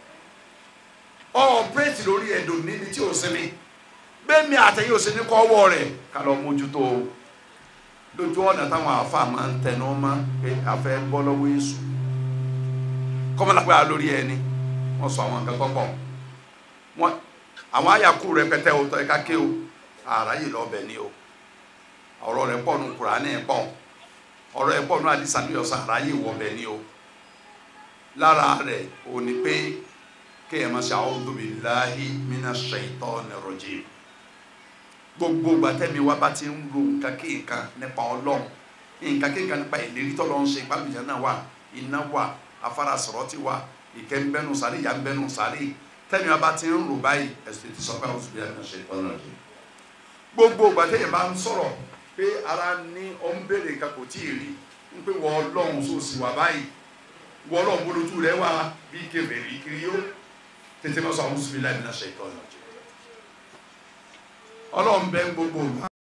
ọ bírètì lórí ẹ̀dùn níbi tí ò sinmi bẹ́ẹ̀ mi àtẹ̀yìn ò sí ní kọ́wọ́ rẹ̀ ká lọ mójútó o lójú ọ̀nà táwọn àáfàá máa ń tẹnu mọ́ pé a fẹ́ bọ́ lọ́wọ́ èṣù kọ́mọ́lápẹ́ lórí ẹni wọ́n sọ àwọn nǹkan kọ́kọ́ wọn àwọn àyàkú rẹpẹtẹ o tọ́ ẹ ká ké o àráyè lọ́bẹ̀ ni o ọ̀rọ̀ rẹ̀ pọ̀ nù Kùránì pọ̀ ọ̀rọ̀ ẹ̀ pọ̀ nù àdìsá ní ọ̀sán àráyè wọ̀bẹ̀ ni o lára rẹ̀ ò ní pé kéèyàn máa ṣe a'udhu billahi minash shaitani rajim gbogbo gbàtẹ́mi wa bá ti ń lo nǹkan kéèkan nípa ọlọ́run nǹkan kéèkan nípa ìlérí tọ́lọ́ ń ṣe ìpàbíjà náà wà iná wà afárá sọ̀rọ̀tì wà ìkẹ́ ń bẹ́nu sáré ìyá ń bẹ́nu sáré tẹ́mi wa bá ti ń rò báyìí ẹ̀sìn ti sọ pé a'udhu billahi minash shaitani rajim gbogbo gbàtẹ́yìn bá ń sọ̀rọ̀ pé ara ní ọ ń béèrè nǹkan kò tí ì rí ń pé wọ́n ọlọ́run sóòsì wà báyìí wọ́n ọlọ́run bolójú rẹ̀ wá bí kébèrè kiri yó tètè máa sọ a'udhu billahi minash shaitani rajim ọlọ́run bẹ́ ń gbogbo